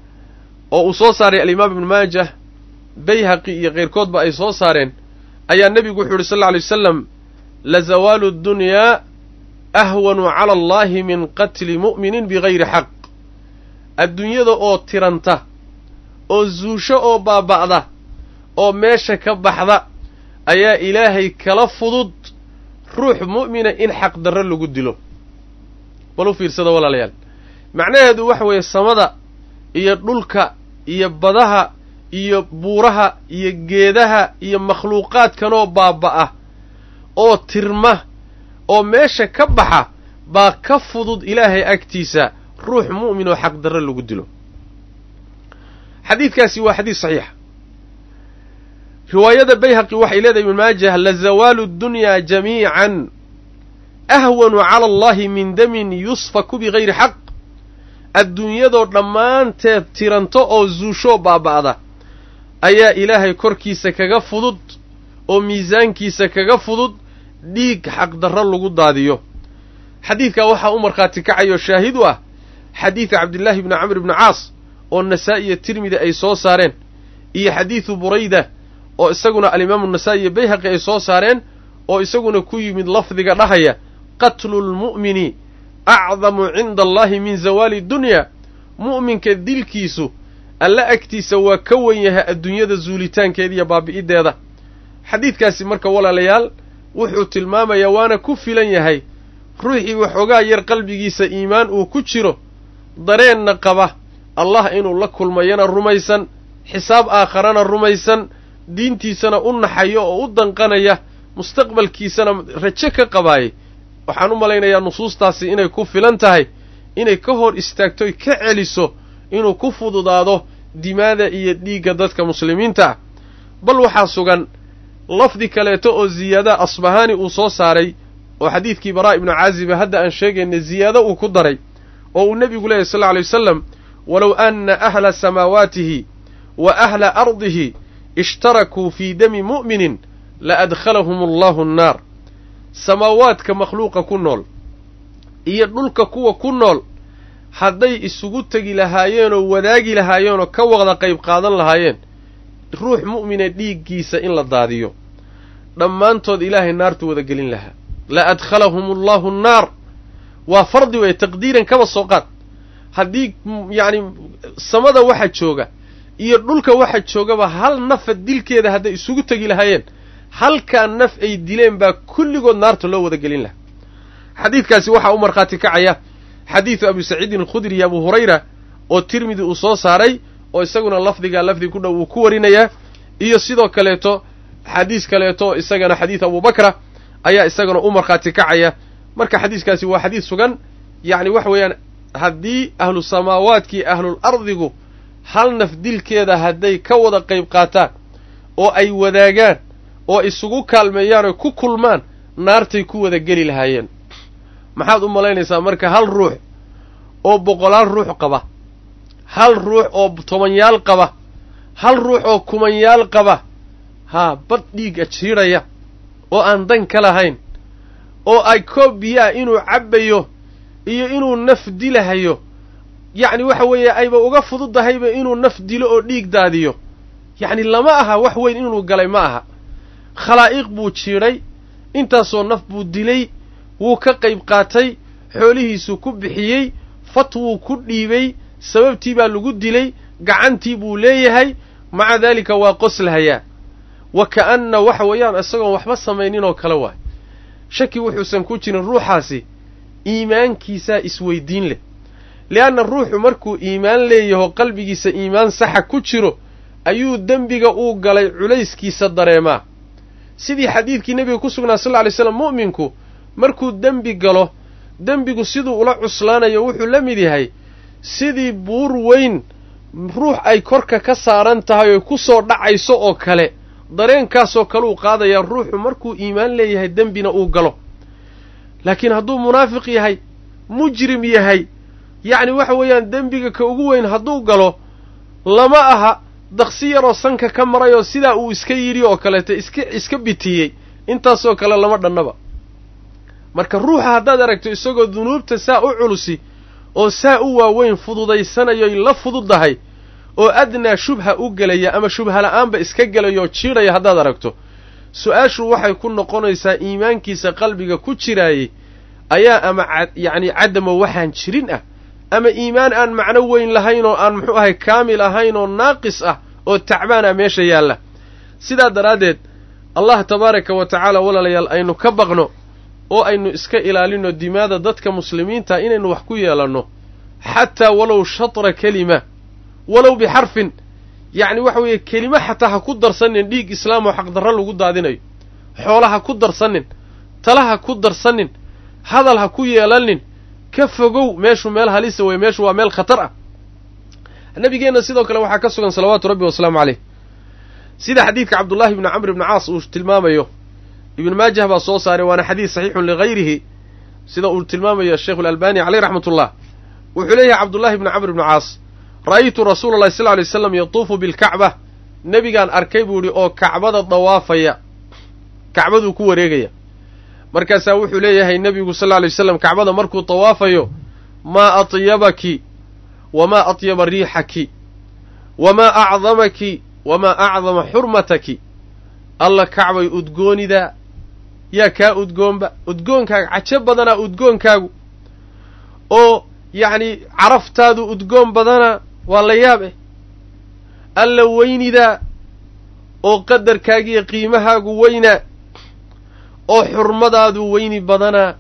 oo uu soo saaray alimaam ibnu maajah bayhaqi iyo keyrkoodba ay soo saareen ayaa nebigu wuxu uhi sal alla lay wasalam la zawaalu ddunyaa ahwanu cala allahi min qatli mu'minin bigayri xaq adduunyada oo tiranta oo zuusho oo baaba'da oo meesha ka baxda ayaa ilaahay kala fudud ruux mu'mina in xaqdarro lagu dilo bal u fiirsada walaalayaal macnaheedu waxa weeye samada iyo dhulka iyo badaha iyo buuraha iyo geedaha iyo makhluuqaadkanoo baaba'a oo tirma oo meesha ka baxa baa ka fudud ilaahay agtiisa ruux mu'min oo xaqdarro lagu dilo xadiidkaasi waa xadiis saxiixa riwaayada bayhaqi waxay leedahay ibn maajah la zawaalu ddunyaa jamiican ahwanu cala allahi min damin yusfaku bigayri xaq adduunyadoo dhammaanteed tiranto oo zuushoo baaba'da ayaa ilaahay korkiisa kaga fudud oo miisaankiisa kaga fudud dhiig xaqdarro lagu daadiyo xadiidkaa waxaa u markhaati kacayoo shaahid u ah xadiida cabdillaahi bni camr ibni caas oo nasaa'i iyo tirmidi ay soo saareen iyo xadiidu burayda oo isaguna alimaamu nasaa'i iyo bayhaqi ay soo saareen oo isaguna ku yimid lafdiga dhahaya qatlu lmu'mini acdamu cinda allahi min zawaali dunya mu'minka dilkiisu alla agtiisa waa ka wen yahay adduunyada zuulitaankeeda iyo baabi'iddeeda xadiidkaasi marka walaalayaal wuxuu tilmaamayaa waana ku filan yahay ruuxii waxoogaa yar qalbigiisa iimaan uu ku jiro dareenna qaba allah inuu la kulmayana rumaysan xisaab aakharana rumaysan diintiisana u naxayo oo u danqanaya mustaqbalkiisana rajo ka qabaayay waxaan u malaynayaa nusuustaasi inay ku filan tahay inay ka hor istaagtoy ka celiso inuu ku fududaado dimaada iyo dhiigga dadka muslimiinta ah bal waxaa sugan lafdi kaleeto oo ziyaada asbahaani uu soo saaray oo xadiidkii baraa ibnu caaziba hadda aan sheegayna ziyaado uu ku daray oo uu nebigu leeyahy sal lla alay wasalam walow anna ahla samaawaatihi wa ahla ardihi ishtarakuu fii dami mu'minin la adkhalahum allahu annaar samaawaadka makhluuqa ku nool iyo dhulka kuwa ku nool hadday isugu tegi lahaayeenoo wadaagi lahaayeenoo ka wada qayb qaadan lahaayeen ruux mu'mina dhiiggiisa in la daadiyo dhammaantood ilaahay naartu wada gelin lahaa la adkhalahum allahu annaar waa fardi weeye taqdiiran kaba soo qaad haddii yacni samada waxa jooga iyo dhulka waxa joogaba hal nafa dilkeeda hadday isugu tegi lahaayeen halkaa naf ay dileen baa kulligood naarta loo wada gelin lahaa xadiidkaasi waxaa u markhaati kacaya xadiidu abi saciidin alkhudri iyo abu hurayra oo tirmidi uu soo saaray oo isaguna lafdigaa lafdi ku dhow uu ku warinayaa iyo sidoo kaleeto xadiis kaleeto isagana xadiid abubakra ayaa isagana u markhaati kacaya marka xadiiskaasi waa xadiis sugan yacni waxa weeyaan haddii ahlu samaawaadkii ahlul ardigu hal naf dilkeeda hadday ka wada qayb qaataan oo ay wadaagaan oo isugu kaalmeeyaan oy ku kulmaan naartay ku wada geli lahaayeen maxaad u malaynaysaa marka hal ruux oo boqolaal ruux qaba hal ruux oo tobanyaal qaba hal ruux oo kumanyaal qaba haa badh dhiiga jiidhaya oo aan dan ka lahayn oo ay koob biyaa inuu cabbayo iyo inuu naf dilahayo yacni waxa weeye ayba uga fududahayba inuu naf dilo oo dhiig daadiyo yacni lama aha wax weyn inuu galay ma aha khalaa'iq buu jiidhay intaasoo naf buu dilay wuu ka qayb qaatay xoolihiisuu ku bixiyey fat wuu ku dhiibay sababtii baa lagu dilay gacantii buu leeyahay maca daalika waa qoslahayaa wa ka'anna waxa weeyaan isagoon waxba samaynin oo kale waay shaki wuxuusan ku jirin ruuxaasi iimaankiisaa isweydiin leh li'anna ruuxu markuu iimaan leeyaho qalbigiisa iimaan saxa ku jiro ayuu dembiga uu galay culayskiisa dareemaa sidii xadiidkii nebiga ku sugnaa sal lla lay slam mu'minku markuu dembi galo dembigu siduu ula cuslaanayo wuxuu la mid yahay sidii buur weyn ruux ay korka ka saaran tahay oy ku soo dhacayso oo kale dareenkaasoo kale uu qaadayaa ruuxu markuu iimaan leeyahay dembina uu galo laakiin hadduu munaafiq yahay mujrim yahay yacni waxa weeyaan dembiga ka ugu weyn hadduu galo lama aha daqsi yaroo sanka ka maray oo sidaa uu iska yidhi oo kaleeto iska iska bitiyey intaasoo kale lama dhannaba marka ruuxa haddaad aragto isagoo dunuubta saa u culusi oo saa u waaweyn fududaysanayoy la fududdahay oo adnaa shubha u gelaya ama shubha la'aanba iska gelayo oo jiidhaya haddaad aragto su-aashu waxay ku noqonaysaa iimaankiisa qalbiga ku jiraayey ayaa ama yacni cadamo waxaan jirin ah ama iimaan aan macno weyn lahayn oo aan muxuu ahay kaamil ahayn oo naaqis ah oo tacbaan ah meesha yaalla sidaa daraaddeed allah tabaaraka wa tacaala walaalayaal aynu ka baqno oo aynu iska ilaalinno dimaada dadka muslimiinta inaynu wax ku yeelanno xataa walow shatra kelima walow bixarfin yacni waxa weeye kelimo xataa ha ku darsanin dhiig islaam oo xaqdarro lagu daadinayo xoola ha ku darsanin tala ha ku darsanin hadal ha ku yeelanin ka fogow meeshu meel halisa weye meeshu waa meel khatar ah nabigeenna sidoo kale waxaa ka sugan salawaatu rabbi wasalaamu caleyh sida xadiidka cabdullaahi ibni camr ibni caas uu tilmaamayo ibn maajah baa soo saaray waana xadiis saxiixun ligayrihi sida uu tilmaamayo sheikhu alalbani caleyh raxmatullah wuxuu leeyahay cabdullahi ibni camr ibni caas ra'aytu rasuula allahi sal ly slam yatuufu bilkacba nebigaan arkay buu idhi oo kacbada dawaafaya kacbaduu ku wareegaya markaasaa wuxuu leeyahay nebigu sal lla lay waslam kacbada markuu dawaafayo maa atyabaki wamaa atyaba riixaki wamaa acdamaki wamaa acdama xurmataki alla kacbay udgoonidaa yaa kaa udgoonba udgoonkaaga cajo badanaa udgoonkaagu oo yacni caraftaadu udgoon badanaa waa la yaab eh alla weynidaa oo qadarkaagiiyo qiimahaagu weynaa oo xurmadaadu weyni badanaa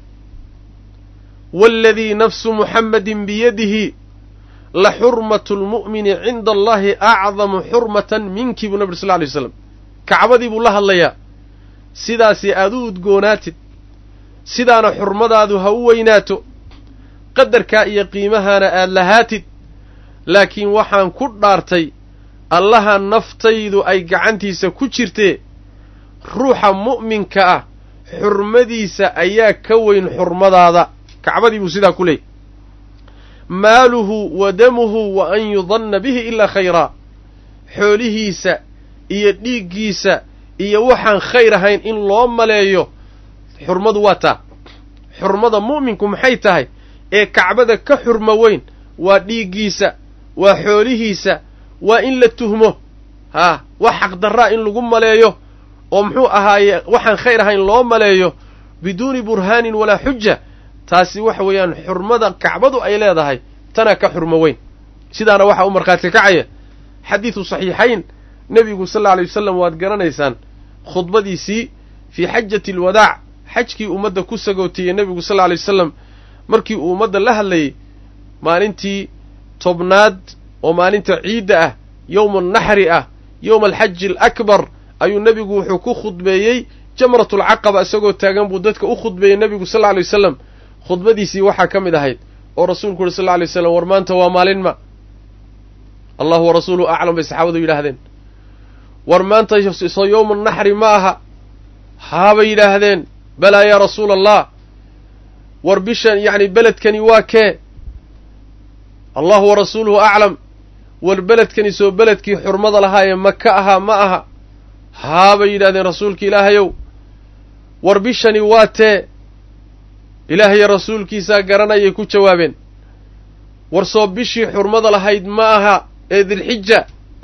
waaladii nafsu muxammadin biyadihi la xurmatu lmu'mini cinda allahi acdamu xurmatan minki buu nabi sal ly slam kacbadii buu la hadlayaa sidaasi aad u udgoonaatid sidaana xurmadaadu ha u weynaato qadarkaa iyo qiimahaana aad lahaatid laakiin waxaan ku dhaartay allaha naftaydu ay gacantiisa ku jirtee ruuxa mu'minka ah xurmadiisa ayaa ka weyn xurmadaada kacbadii buu sidaa ku leeyay maaluhu wa damuhu wa an yudanna bihi ilaa khayraa xoolihiisa iyo dhiiggiisa iyo waxaan khayr ahayn in loo maleeyo xurmadu waa taa xurmada mu'minku maxay tahay ee kacbada ka xurmo weyn waa dhiiggiisa waa xoolihiisa waa in la tuhmo haa wax xaqdarraa in lagu maleeyo oo muxuu ahaaye waxaan khayr ahayn loo maleeyo biduuni burhaanin walaa xuja taasi waxa weeyaan xurmada kacbadu ay leedahay tanaa ka xurmo weyn sidaana waxaa u markhaati kacaya xadiidu saxiixayn nebigu sal alla alay wasalam waad garanaysaan khudbadiisii fii xajati alwadaac xajkii ummadda ku sagootiyey nebigu sal alla alay wasalam markii uu ummadda la hadlayey maalintii tobnaad oo maalinta ciidda ah yowma naxri ah yowma alxaji alakbar ayuu nebigu wuxuu ku khudbeeyey jamratulcaqaba isagoo taagan buu dadka u khudbeeyey nebigu sal alla alay wasalam khudbadiisii waxaa ka mid ahayd oo rasuulku uhi sal alla alay waslam war maanta waa maalin ma allahu wa rasuuluhu aclam bay saxaabadu yidhaahdeen war maanta soo yowma naxri ma aha haabay yidhaahdeen balaa yaa rasuula allah war bishan yacni beledkani waa kee allahu wa rasuuluhu aclam war beledkani soo beledkii xurmada lahaayee maka ahaa ma aha haabay yidhahdeen rasuulka ilaahayow war bishani waa tee ilaahaya rasuulkiisaa garanayay ku jawaabeen war soo bishii xurmada lahayd ma aha ee dilxija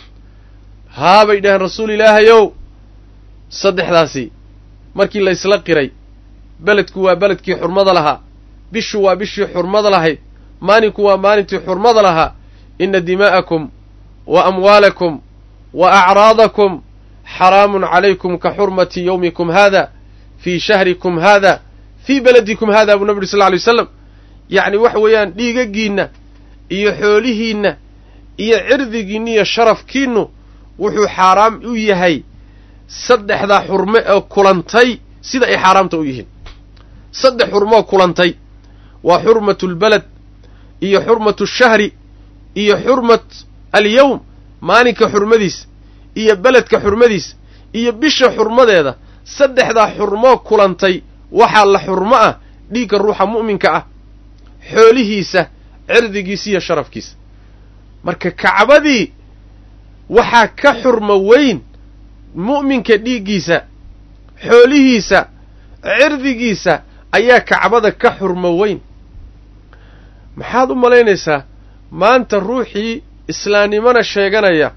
haabay dhaheen rasuul ilaahayow saddexdaasi markii la isla qiray beledku waa beledkii xurmada lahaa bishu waa bishii xurmada lahayd maalinku waa maalintii xurmada lahaa inna dimaa'akum wa amwaalakum wa acraadakum xaraamun calaykum ka xurmati yowmikum haada fii shahrikum haada fii beledikum haada buu nabi uri sal lla alay waslam yacni waxa weeyaan dhiigaggiinna iyo xoolihiinna iyo cirdigiinna iyo sharafkiinnu wuxuu xaaraam u yahay saddexdaa xurme oo kulantay sida ay xaaraamta u yihiin saddex xurmoo kulantay waa xurmatu lbeled iyo xurmatu shahri iyo xurmat alyowm maalinka xurmadiis iyo beledka xurmadiis iyo bisha xurmadeeda saddexdaa xurmoo kulantay waxaa la xurmo ah dhiigga ruuxa mu'minka ah xoolihiisa cirdigiisa iyo sharafkiisa marka kacbadii waxaa ka xurmo weyn mu'minka dhiiggiisa xoolihiisa cirdigiisa ayaa kacbada ka xurmo weyn maxaad u malaynaysaa maanta ruuxii islaamnimona sheeganaya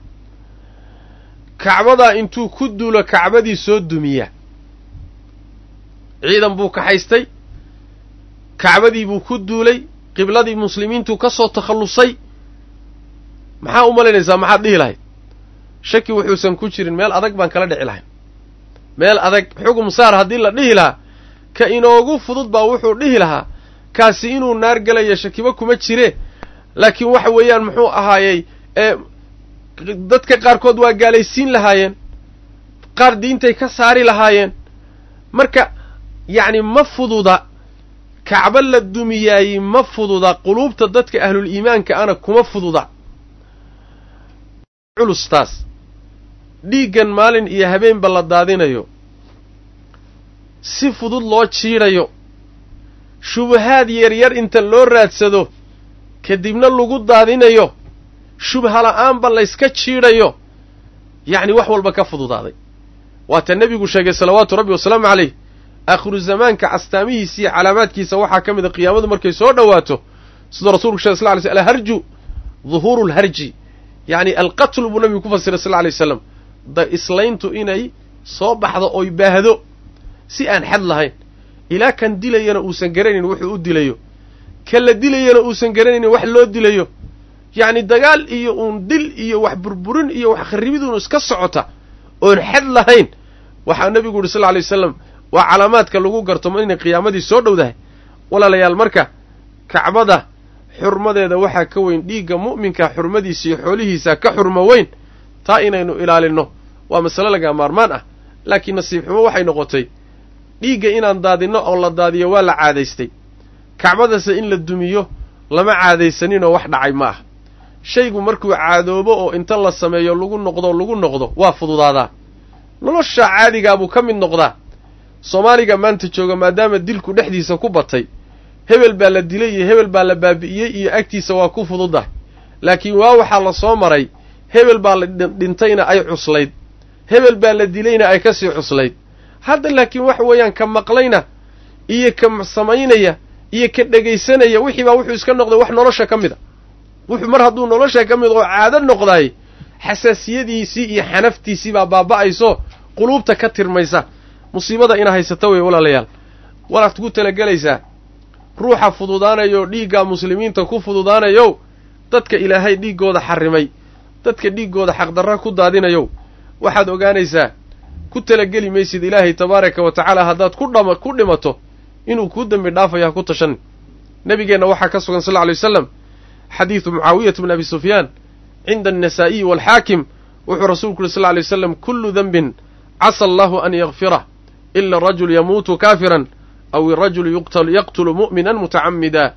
kacbadaa intuu ku duulo kacbadii soo dumiya ciidan buu kaxaystay kacbadii buu ku duulay qibladii muslimiintuu ka soo takhallusay maxaa u malaynaysaa maxaad dhihi lahayd shaki wuxuusan ku jirin meel adag baan kala dhici lahayn meel adag xugum saar haddii la dhihi lahaa ka inoogu fudud baa wuxuu dhihi lahaa kaasi inuu naar gelaya shakiba kuma jire laakiin waxa weeyaan muxuu ahaayey ee dadka qaarkood waa gaalaysiin lahaayeen qaar diintay ka saari lahaayeen marka yacni ma fududa kacbo la dumiyaayey ma fududa quluubta dadka ahlul iimaanka ana kuma fududa culustaas dhiiggan maalin iyo habeenba la daadinayo si fudud loo jiidhayo shubahaad yaryar inta loo raadsado kadibna lagu daadinayo shubha la'aanba layska jiidhayo yacni wax walba ka fududaaday waata nebigu sheegay salawaatu rabbi wasalaamu calayh aakhiru zamaanka astaamihiisa iyo calaamaadkiisa waxaa ka mid a qiyaamadu markay soo dhowaato siduu rasulku sheg sl ly sl alharju duhuuru lharji yacni alqatlu buu nabigu ku fasiray sal lla alay waslam da islayntu inay soo baxdo oy baahdo si aan xad lahayn ilaa kan dilayana uusan garanayn wuxuu u dilayo kan la dilayana uusan garanaynin wax loo dilayo yacni dagaal iyo uun dil iyo wax burburin iyo wax kharribiduun iska socota oon xad lahayn waxaa nebigu yidhi sal lla alay wasalam waa calaamaadka lagu garto inay qiyaamadii soo dhowdahay walaalayaal marka kacbada xurmadeeda waxaa ka weyn dhiigga mu'minka xurmadiisa iyo xoolihiisa ka xurmo weyn taa inaynu ilaalinno waa masale laga maarmaan ah laakiin nasiib xumo waxay noqotay dhiigga inaan daadinno oo la daadiyo waa la caadaystay kacbadase in la dumiyo lama caadaysaninoo wax dhacay ma ah shaygu markuu caadoobo oo inta la sameeyo lagu noqdo lagu noqdo waa fududaadaa nolosha caadigaa buu ka mid noqdaa soomaaliga maanta jooga maadaama dilku dhexdiisa ku batay hebel baa la dilay iyo hebel baa la baabi'iyey iyo agtiisa waa ku fududahay laakiin waa waxaa la soo maray hebel baa la dhintayna ay cuslayd hebel baa la dilayna ay ka sii cuslayd hadda laakiin waxa weeyaan ka maqlayna iyo ka samaynaya iyo ka dhegaysanaya wixii baa wuxuu iska noqday wax nolosha ka mid a wuxuu mar hadduu nolosha ka mid oo caado noqdaay xasaasiyadiisii iyo xanaftiisii baa baaba'ayso quluubta ka tirmaysa musiibada ina haysata wey walaalayaal walaad ku talagelaysaa ruuxa fududaanayo dhiiggaa muslimiinta ku fududaanayow dadka ilaahay dhiiggooda xarrimay dadka dhiiggooda xaqdarra ku daadinayow waxaad ogaanaysaa ku talageli maysid ilaahay tabaaraka wa tacaala haddaad ku dhama ku dhimato inuu kuu dembi dhaafayo ha ku tashan nebigeenna waxaa ka sugan sal lla alay wasalam xadiidu mucaawiyata bn abi sufyaan cinda annasaa'iyi waalxaakim wuxuu rasuulku yuri sal lla alay waslam kullu denbin casa allahu an yakfirah ila arajul yamuutu kaafiran aw irajulu yaqtulu mu'minan mutacamida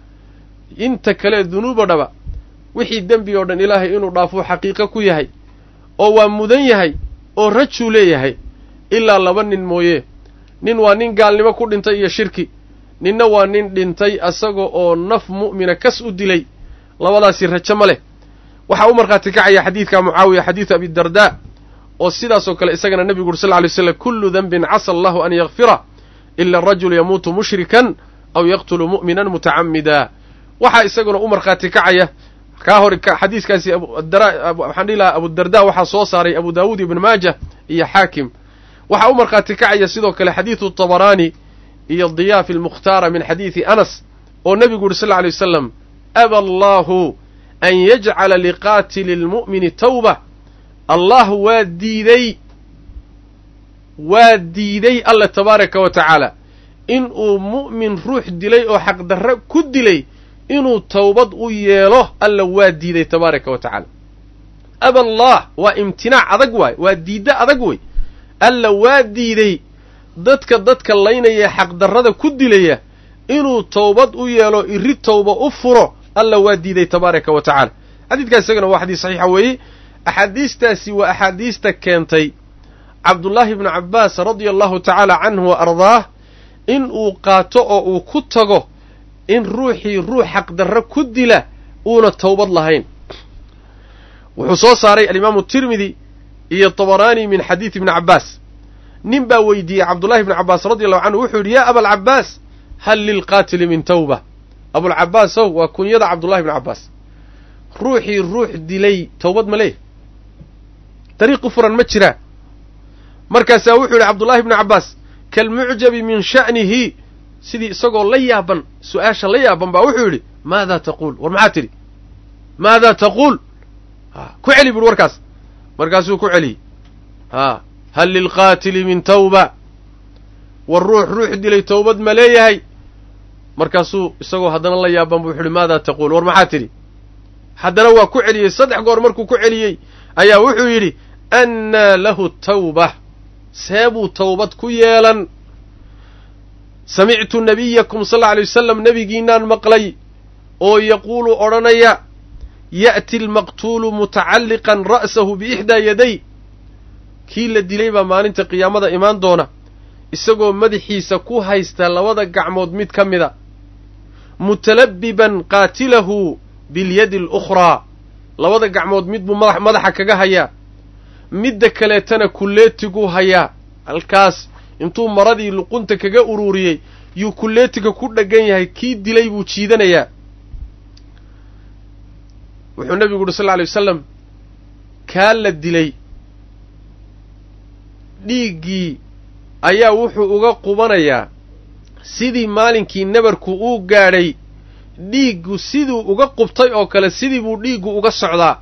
inta kale dunuubo dhaba wixii dembi oo dhan ilaahay inuu dhaafuu xaqiiqo ku yahay oo waa mudan yahay oo rajuu leeyahay ilaa laba nin mooye nin waa nin gaalnimo ku dhintay iyo shirki ninna waa nin dhintay asaga oo naf mu'mina kas u dilay labadaasi rajo ma leh waxaa u markhaati kacaya xadiidka mucaawiya xadiidu abidardaa oo sidaasoo kale isagana nebigu uri sal lla alay slam kullu denbin casa allahu an yakfira ila arajulu yamuutu mushrikan aw yaqtulu mu'minan mutacamida waxaa isaguna u markhaati kacaya kaa hor xadiiskaasi waxaan dhihi lahaa abudarda waxaa soo saaray abu daawuud ibn maaja iyo xaakim waxaa u markhaati kacaya sidoo kale xadiidu tabaraani iyo diyaafi almukhtaara min xadiidi anas oo nebigu yuri sal lla alay wasalam aba allahu an yajcala liqaatili lmu'mini tawba allah waa diiday waa diiday alla tabaaraka wa tacaala in uu mu'min ruux dilay oo xaqdarre ku dilay inuu towbad u yeelo alla waa diiday tabaaraka wa tacaala aba allah waa imtinaac adag waay waa diiddo adag wey alla waa diiday dadka dadka laynaya xaqdarrada ku dilaya inuu towbad u yeelo iri towba u furo alla waa diiday tabaaraka wa tacaala xadiidkaas isagana waa xadiis saxiixa weeye axaadiistaasi waa axaadiista keentay cabdullaahi ibnu cabbaas radia allahu tacaala canhu wa ardaah in uu qaato oo uu ku tago in ruuxii ruux xaqdarro ku dila uuna towbad lahayn wuxuu soo saaray alimaamu tirmidi iyo tabaraani min xadiidi ibni cabbaas nin baa weydiiyey cabdullahi ibni cabbaas radi allahu canhu wuxuu yidhi yaa abalcabbaas hal lilqaatili min tawba abulcabbaasow waa kunyada cabdullahi ibni cabbaas ruuxii ruux dilay towbad ma leeh dariiqi furan ma jiraa markaasaa wuxuu yidhi cabdullahi ibni cabbaas kalmucjabi min sha'nihi sidii isagoo la yaaban su-aasha la yaaban baa wuxuu yidhi maadaa taquul war maxaa tidhi maadaa taquul ku celi buuhi warkaas markaasuu ku celiyey haa hal lilqaatili min tawba war ruux ruux dilay towbad ma leeyahay markaasuu isagoo haddana la yaaban buu wuxu uhi maadaa taquul war maxaa tidhi haddana waa ku celiyey saddex goor markuu ku celiyey ayaa wuxuu yidhi annaa lahu tawba seebuu towbad ku yeelan samictu nabiyakum sal alla alay wasalam nebigiinaan maqlay oo yaquulu odhanaya ya'ti almaqtuulu mutacalliqan ra'sahu biixdaa yaday kii la dilay baa maalinta qiyaamada imaan doona isagoo madaxiisa ku haysta labada gacmood mid ka mida mutalabbiban qaatilahu bilyadi alukhraa labada gacmood mid buu madaxa kaga hayaa midda kaleetana kulleetiguu hayaa halkaas intuu maradii luqunta kaga ururiyey yuu kulleetiga ku dheggan yahay kii dilay buu jiidanayaa wuxuu nebigu uhi sal lla alay wasalam kaa la dilay dhiiggii ayaa wuxuu uga qubanayaa sidii maalinkii nabarku uu gaadhay dhiiggu siduu uga qubtay oo kale sidii buu dhiiggu uga socdaa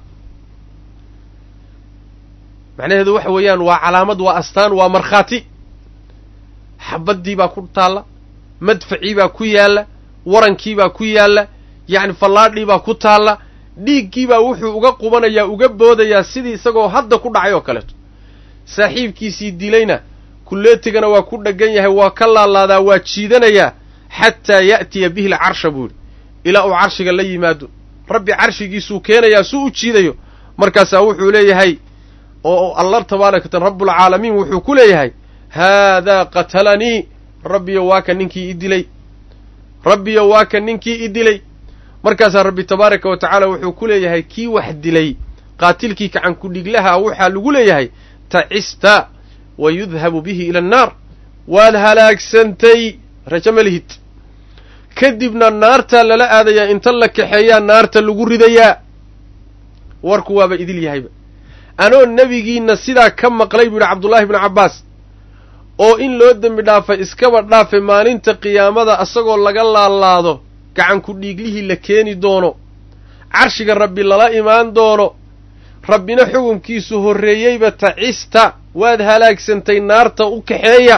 macnaheedu waxa weeyaan waa calaamad waa astaan waa markhaati xabaddii baa ku taalla madfacii baa ku yaalla warankii baa ku yaalla yacni fallaadhii baa ku taalla dhiiggii baa wuxuu uga qubanayaa uga boodayaa sidii isagoo hadda ku dhacay oo kaleeto saaxiibkiisii dilayna kulleetigana waa ku dheggan yahay waa ka laalaadaa waa jiidanayaa xataa ya'tiya bihi lcarsha buu yidhi ilaa uu carshiga la yimaado rabbi carshigiisuu keenayaa suu u jiidayo markaasaa wuxuu leeyahay oo allah tabaarakatan rabbulcaalamiin wuxuu ku leeyahay haadaa qatalanii rabbiyo waa ka ninkii i dilay rabbiyo waa ka ninkii i dilay markaasaa rabbi tabaaraka wa tacaala wuxuu ku leeyahay kii wax dilay qaatilkii gacan ku-dhiglaha waxaa lagu leeyahay tacista wa yudhabu bihi ila annaar waad halaagsantay rajo ma lihid kadibna naartaa lala aadayaa inta la kaxeeyaa naarta lagu ridayaa warku waaba idil yahayba anoo nebigiinna sidaa ka maqlay buu yidhi cabdullaahi bnu cabbaas oo in loo dembi dhaafay iskaba dhaafay maalinta qiyaamada asagoo laga laalaado gacan ku-dhiiglihii la keeni doono carshiga rabbi lala imaan doono rabbina xukunkiisu horreeyeyba tacista waad halaagsantay naarta u kaxeeya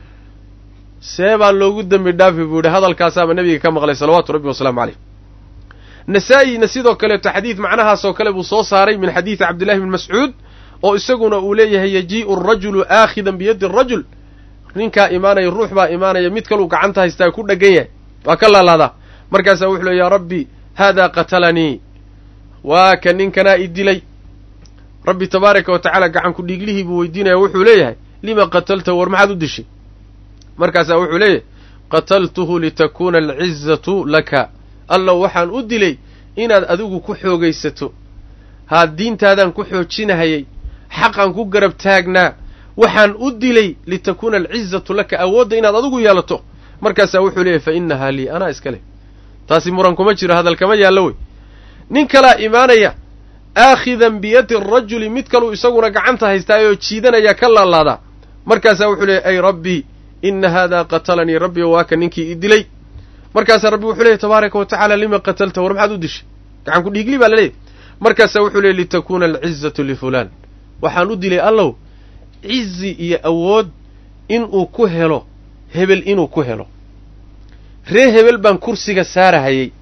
see baa loogu dembi dhaafi buu yidhi hadalkaasaaba nebiga ka maqlay salawaatu rabbi wasalaamu caleyh nasaa-ina sidoo kaleeto xadiid macnahaasoo kale buu soo saaray min xadiidi cabdillahi bni mascuud oo isaguna uu leeyahay yajii'u arajulu aakhidan biyaddi arajul ninkaa imaanaya ruux baa imaanaya mid kaluu gacanta haystaa ku dheggan yahay waa ka laalaadaa markaasaa wuxuu leey yaa rabbi haadaa qatalanii waa ka ninkanaa i dilay rabbi tabaaraka wa tacaala gacan ku dhiiglihii buu weydiinaya wuxuu leeyahay lima qatalta war maxaad u dishay markaasaa wuxuu leeyahay qataltuhu litakuuna alcizatu laka allow waxaan u dilay inaad adigu ku xoogaysato haa diintaadaan ku xoojinahayay xaqaan ku garab taagnaa waxaan u dilay litakuuna alcizatu laka awoodda inaad adigu yeelato markaasaa wuxuu leeyahy fa innahaa lii anaa iska leh taasi muran kuma jiro hadal kama yaallo wey nin kalaa imaanaya aakhidan biyadi arajuli mid kaluu isaguna gacanta haystaayoo jiidanaya ka laalaadaa markaasaa wuxuu leeyahy ay rabbii inna haadaa qatalanii rabbi waa ka ninkii i dilay markaasaa rabbi wuxuu leeyahy tabaaraka wa tacala lima qatalta war maxaad u dishay gacan ku dhiigli baa laleeyahy markaasaa wuxuu leeyay litakuuna alcizatu lifulaan waxaan u dilay allow cizi iyo awood inuu ku helo hebel inuu ku helo ree hebel baan kursiga saarahayey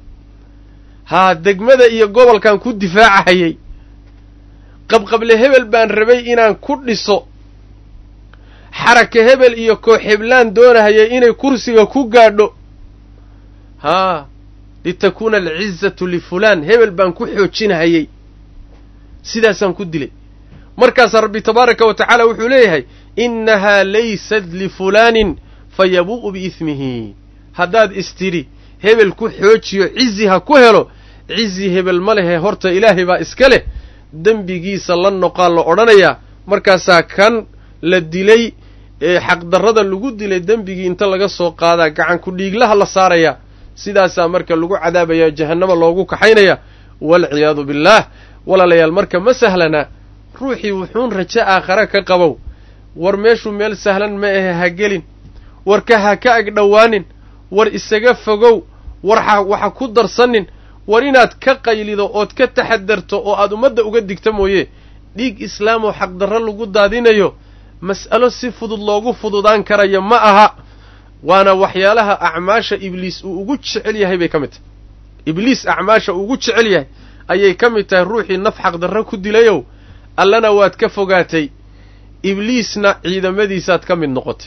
haa degmada iyo gobolkan ku difaacahayey qabqable hebel baan rabay inaan ku dhiso xaraka hebel iyo koox heblaan doonahayay inay kursiga ku gaadho haa litakuuna alcizatu lifulaan hebel baan ku xoojinahayey sidaasaan ku dilay markaasaa rabbi tabaaraka wa tacaala wuxuu leeyahay innahaa laysat lifulaanin fayabuu'u biismihi haddaad istidhi hebel ku xoojiyo cizi ha ku helo cizi hebel ma lehe horta ilaahay baa iska leh dembigiisa la noqaa la odhanayaa markaasaa kan la dilay ee xaqdarrada lagu dilay dembigii inta laga soo qaadaa gacan ku dhiiglaha la saarayaa sidaasaa marka lagu cadaabayaa jahannama loogu kaxaynaya waalciyaadu billaah walaalayaal marka ma sahlana ruuxii wuxuun rajo aakhare ka qabow war meeshuu meel sahlan ma ahe ha gelin warka ha ka ag dhowaanin war isaga fogow war waxa ku darsanin war inaad ka qaylido ood ka taxadarto oo aad ummadda uga digta mooye dhiig islaam oo xaqdarro lagu daadinayo mas'alo si fudud loogu fududaan karayo ma aha waana waxyaalaha acmaasha ibliis uu ugu jecel yahay bay ka mid tahay ibliis acmaasha uu ugu jecel yahay ayay ka mid tahay ruuxii naf xaqdarro ku dilayow allana waad ka fogaatay ibliisna ciidamadiisaad ka mid noqotay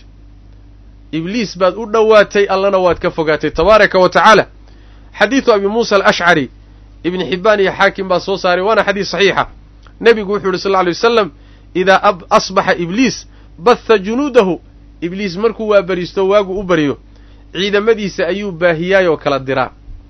ibliis baad u dhowaatay allana waad ka fogaatay tabaaraka wa tacaala xadiidu abi muusa alashcari ibni xibbaan iyo xaakim baa soo saaray waana xadiis saxiixa nebigu wuxuu yidhi sal lla alay wasalam idaa asbaxa ibliis batha junuudahu ibliis markuu waa beriisto waagu u bariyo ciidamadiisa ayuu baahiyaayoo kala diraa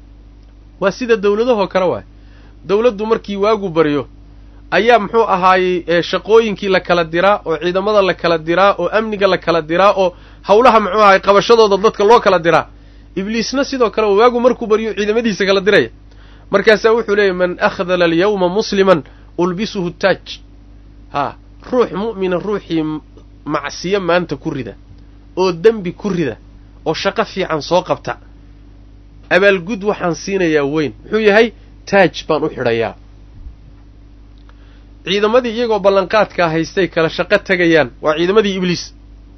waa sida dowladahoo kale waay dowladdu markii waagu baryo ayaa muxuu ahaayey shaqooyinkii la kala diraa oo ciidamada la kala diraa oo amniga la kala diraa oo howlaha muxuu ahaay qabashadooda dadka loo kala diraa ibliisna sidoo kale waagu markuu baryo ciidamadiisa kala diraya markaasaa wuxuu leeyahy man akhdala alyawma musliman ulbisuhu taaj haa ruux mu'mina ruuxii macsiyo maanta ku rida oo dembi ku rida oo shaqo fiican soo qabta abaalgud waxaan siinayaa weyn muxuu yahay taaj baan u xidhayaa ciidamadii iyagoo ballanqaadkaa haystay kala shaqo tegayaan waa ciidamadii ibliis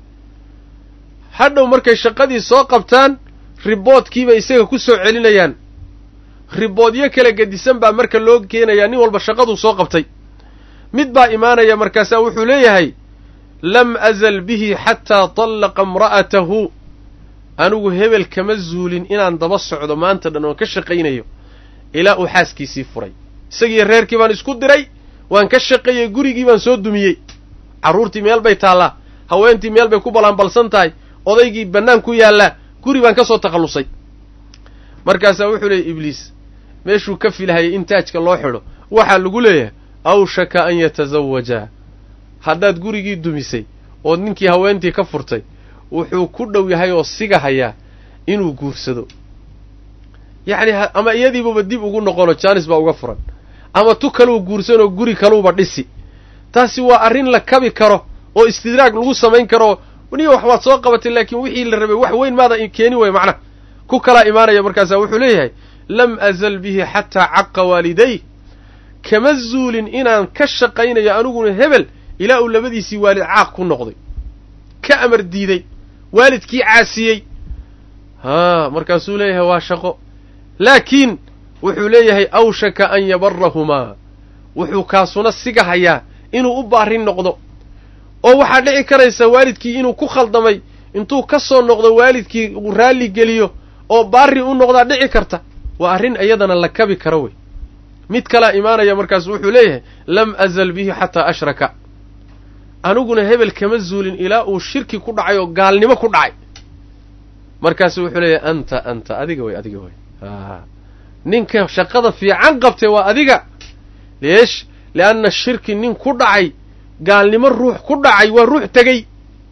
hadhow markay shaqadii soo qabtaan riboodkiibay isaga ku soo celinayaan riboodyo kala gedisan baa marka loo keenayaa nin walba shaqaduu soo qabtay mid baa imaanaya markaasaa wuxuu leeyahay lam azal bihi xataa tallaqa imra'atahu anigu hebel kama zuulin inaan daba socdo maanta dhan oon ka shaqaynayo ilaa uu xaaskiisii furay isagiiyo reerkii baan isku diray waan ka shaqeeyey gurigii baan soo dumiyey carruurtii meel bay taallaa haweentii meel bay ku ballaanbalsan tahay odaygii bannaan ku yaallaa guri baan ka soo takhallusay markaasaa wuxuu leeyay ibliis meeshuu ka filahayay in taajka loo xidho waxaa lagu leeyahay awshaka an yatasawaja haddaad gurigii dumisay ood ninkii haweentii ka furtay wuxuu ku dhow yahay oo siga hayaa inuu guursado yacni ama iyadiibuba dib ugu noqono jaanis baa uga furan ama tu kaluu guursanoo guri kaluuba dhisi taasi waa arrin la kabi karo oo istidraag lagu samayn karo niyo wax waad soo qabatay laakiin wixii la rabay wax weyn maada keeni way macnaha ku kalaa imaanaya markaasaa wuxuu leeyahay lam azal bihi xataa caqa waaliday kama zuulin inaan ka shaqaynayo aniguna hebel ilaa uu labadiisii waalid caaq ku noqday ka amar diiday waalidkii caasiyey haa markaasuu leeyahay waa shaqo laakiin wuxuu leeyahay awshaka an yabarahumaa wuxuu kaasuna siga hayaa inuu u baarin noqdo oo waxaa dhici karaysa waalidkii inuu ku khaldamay intuu ka soo noqdo waalidkii uu raalli geliyo oo baarri u noqdaa dhici karta waa arrin iyadana la kabi karo wey mid kalaa imaanaya markaasu wuxuu leeyahay lam azal bihi xataa ashraka aniguna hebel kama zuulin ilaa uu shirki ku dhacay oo gaalnimo ku dhacay markaasu wuxuu leeyahay anta anta adiga wey adiga wey ninka shaqada fiican qabtay waa adiga leesh lianna shirki nin ku dhacay gaalnimo ruux ku dhacay waa ruux tegey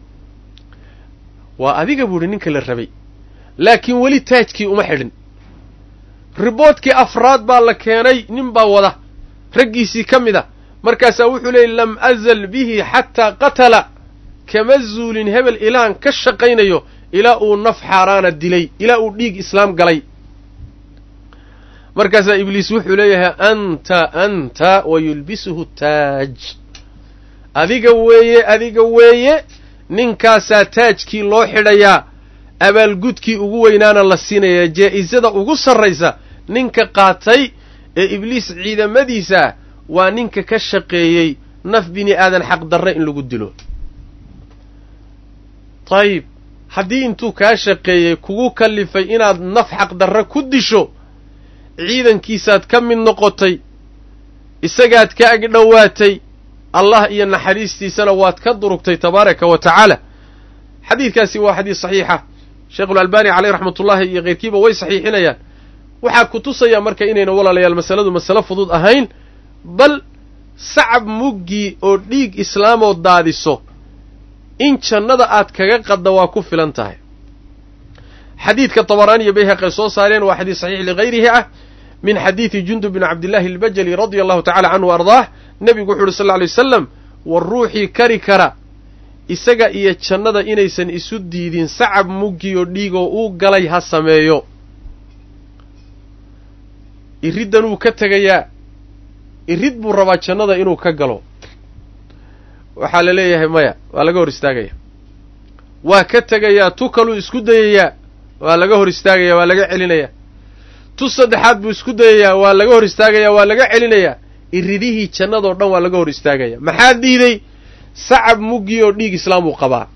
waa adiga buu idhi ninka la rabay laakiin weli taajkii uma xidhin riboodkii afraad baa la keenay nin baa wada raggiisii ka mid a markaasaa wuxuu leeyay lam azal bihi xataa qatala kama zuulin hebel ilaan ka shaqaynayo ilaa uu naf xaaraana dilay ilaa uu dhiig islaam galay markaasaa ibliis wuxuu leeyahay anta anta wa yulbisuhu taaj adiga weeye adiga weeye ninkaasaa taajkii loo xidhayaa abaalgudkii ugu weynaana la siinayaa jaa-isada ugu sarraysa ninka qaatay ee ibliis ciidamadiisa waa ninka ka shaqeeyey naf bini aadan xaqdarre in lagu dilo dayib haddii intuu kaa shaqeeyey kugu kallifay inaad naf xaqdarre ku disho ciidankiisaad ka mid noqotay isagaad ka ag dhowaatay allah iyo naxariistiisana waad ka durugtay tabaaraka wa tacaala xadiidkaasi waa xadiis saxiixa sheekhulalbani caleyh raxmatullaahi iyo keyrkiiba way saxiixinayaan waxaa ku tusaya marka inayna walaalayaal masaladu masale fudud ahayn bal sacab muggii oo dhiig islaamoo daadiso in jannada aad kaga qadda waa ku filan tahay xadiidka tabaraani iyo bayhaqi ay soo saareen waa xadiis saxiix ligayrihi ah min xadiidi jundub bin cabdillahi albajali radia allahu tacala canhu ardaah nebigu wuxu uhi sal lla lay wasalam war ruuxii kari kara isaga iyo jannada inaysan isu diidin sacab muggii oo dhiigoo uu galay ha sameeyo iriddan wuu ka tegayaa irid buu rabaa jannada inuu ka galo waxaa la leeyahay maya waa laga hor istaagaya waa ka tegayaa tu kaluu isku dayayaa waa laga hor istaagayaa waa laga celinayaa tu saddexaad buu isku dayayaa waa laga hor istaagayaa waa laga celinayaa iridihii jannadoo dhan waa laga hor istaagaya maxaa diiday sacab muggii oo dhiig islaam uu qabaa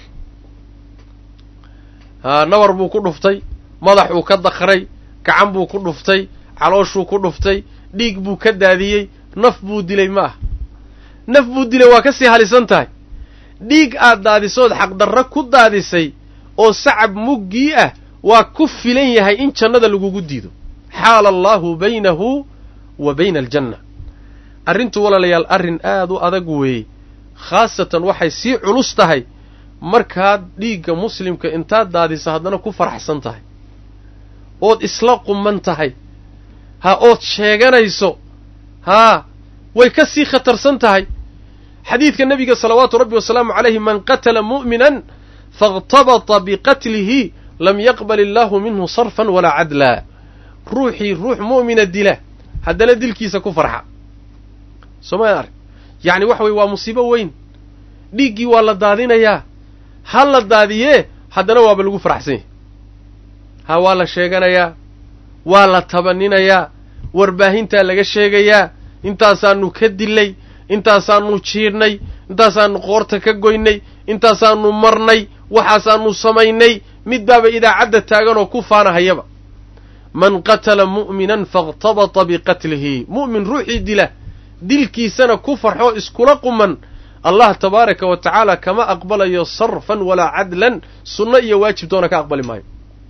haa nabar buu ku dhuftay madax uu ka dakray gacan buu ku dhuftay calooshuu ku dhuftay dhiig buu ka daadiyey naf buu dilay ma ah naf buu dilay waa ka sii halisan tahay dhiig aad daadisood xaqdarro ku daadisay oo sacab muggii ah waa ku filan yahay in jannada lagugu diido xaala allaahu baynahu wa bayna aljanna arrintu walaalayaal arrin aad u adag weeye khaasatan waxay sii culus tahay markaad dhiigga muslimka intaad daadiso haddana ku faraxsan tahay ood isla quman tahay ha ood sheeganayso haa way ka sii khatarsan tahay xadiidka nebiga salawaatu rabbi wasalaamu calayhi man qatala mu'minan faاqtabata biqatlihi lam yaqbal illaahu minhu sarfan walaa cadlaa ruuxii ruux mu'mina dila haddana dilkiisa ku farxa sooma arg yacni waxa weye waa musiibo weyn dhiiggii waa la daadinayaa ha la daadiyee haddana waaba lagu faraxsan yahy ha waa la sheeganayaa waa la tabaninayaa warbaahintaa laga sheegayaa intaasaanu ka dilay intaasaanu jiidhnay intaasaanu qoorta ka goynay intaasaanu marnay waxaasaanu samaynay mid baaba idaacadda taaganoo ku faanahayaba man qatala mu'minan faاqtabata biqatlihi mu'min ruuxii dila dilkiisana ku farxoo iskula quman allah tabaaraka wa tacaala kama aqbalayo sarfan walaa cadlan sunno iyo waajib doona ka aqbali maayo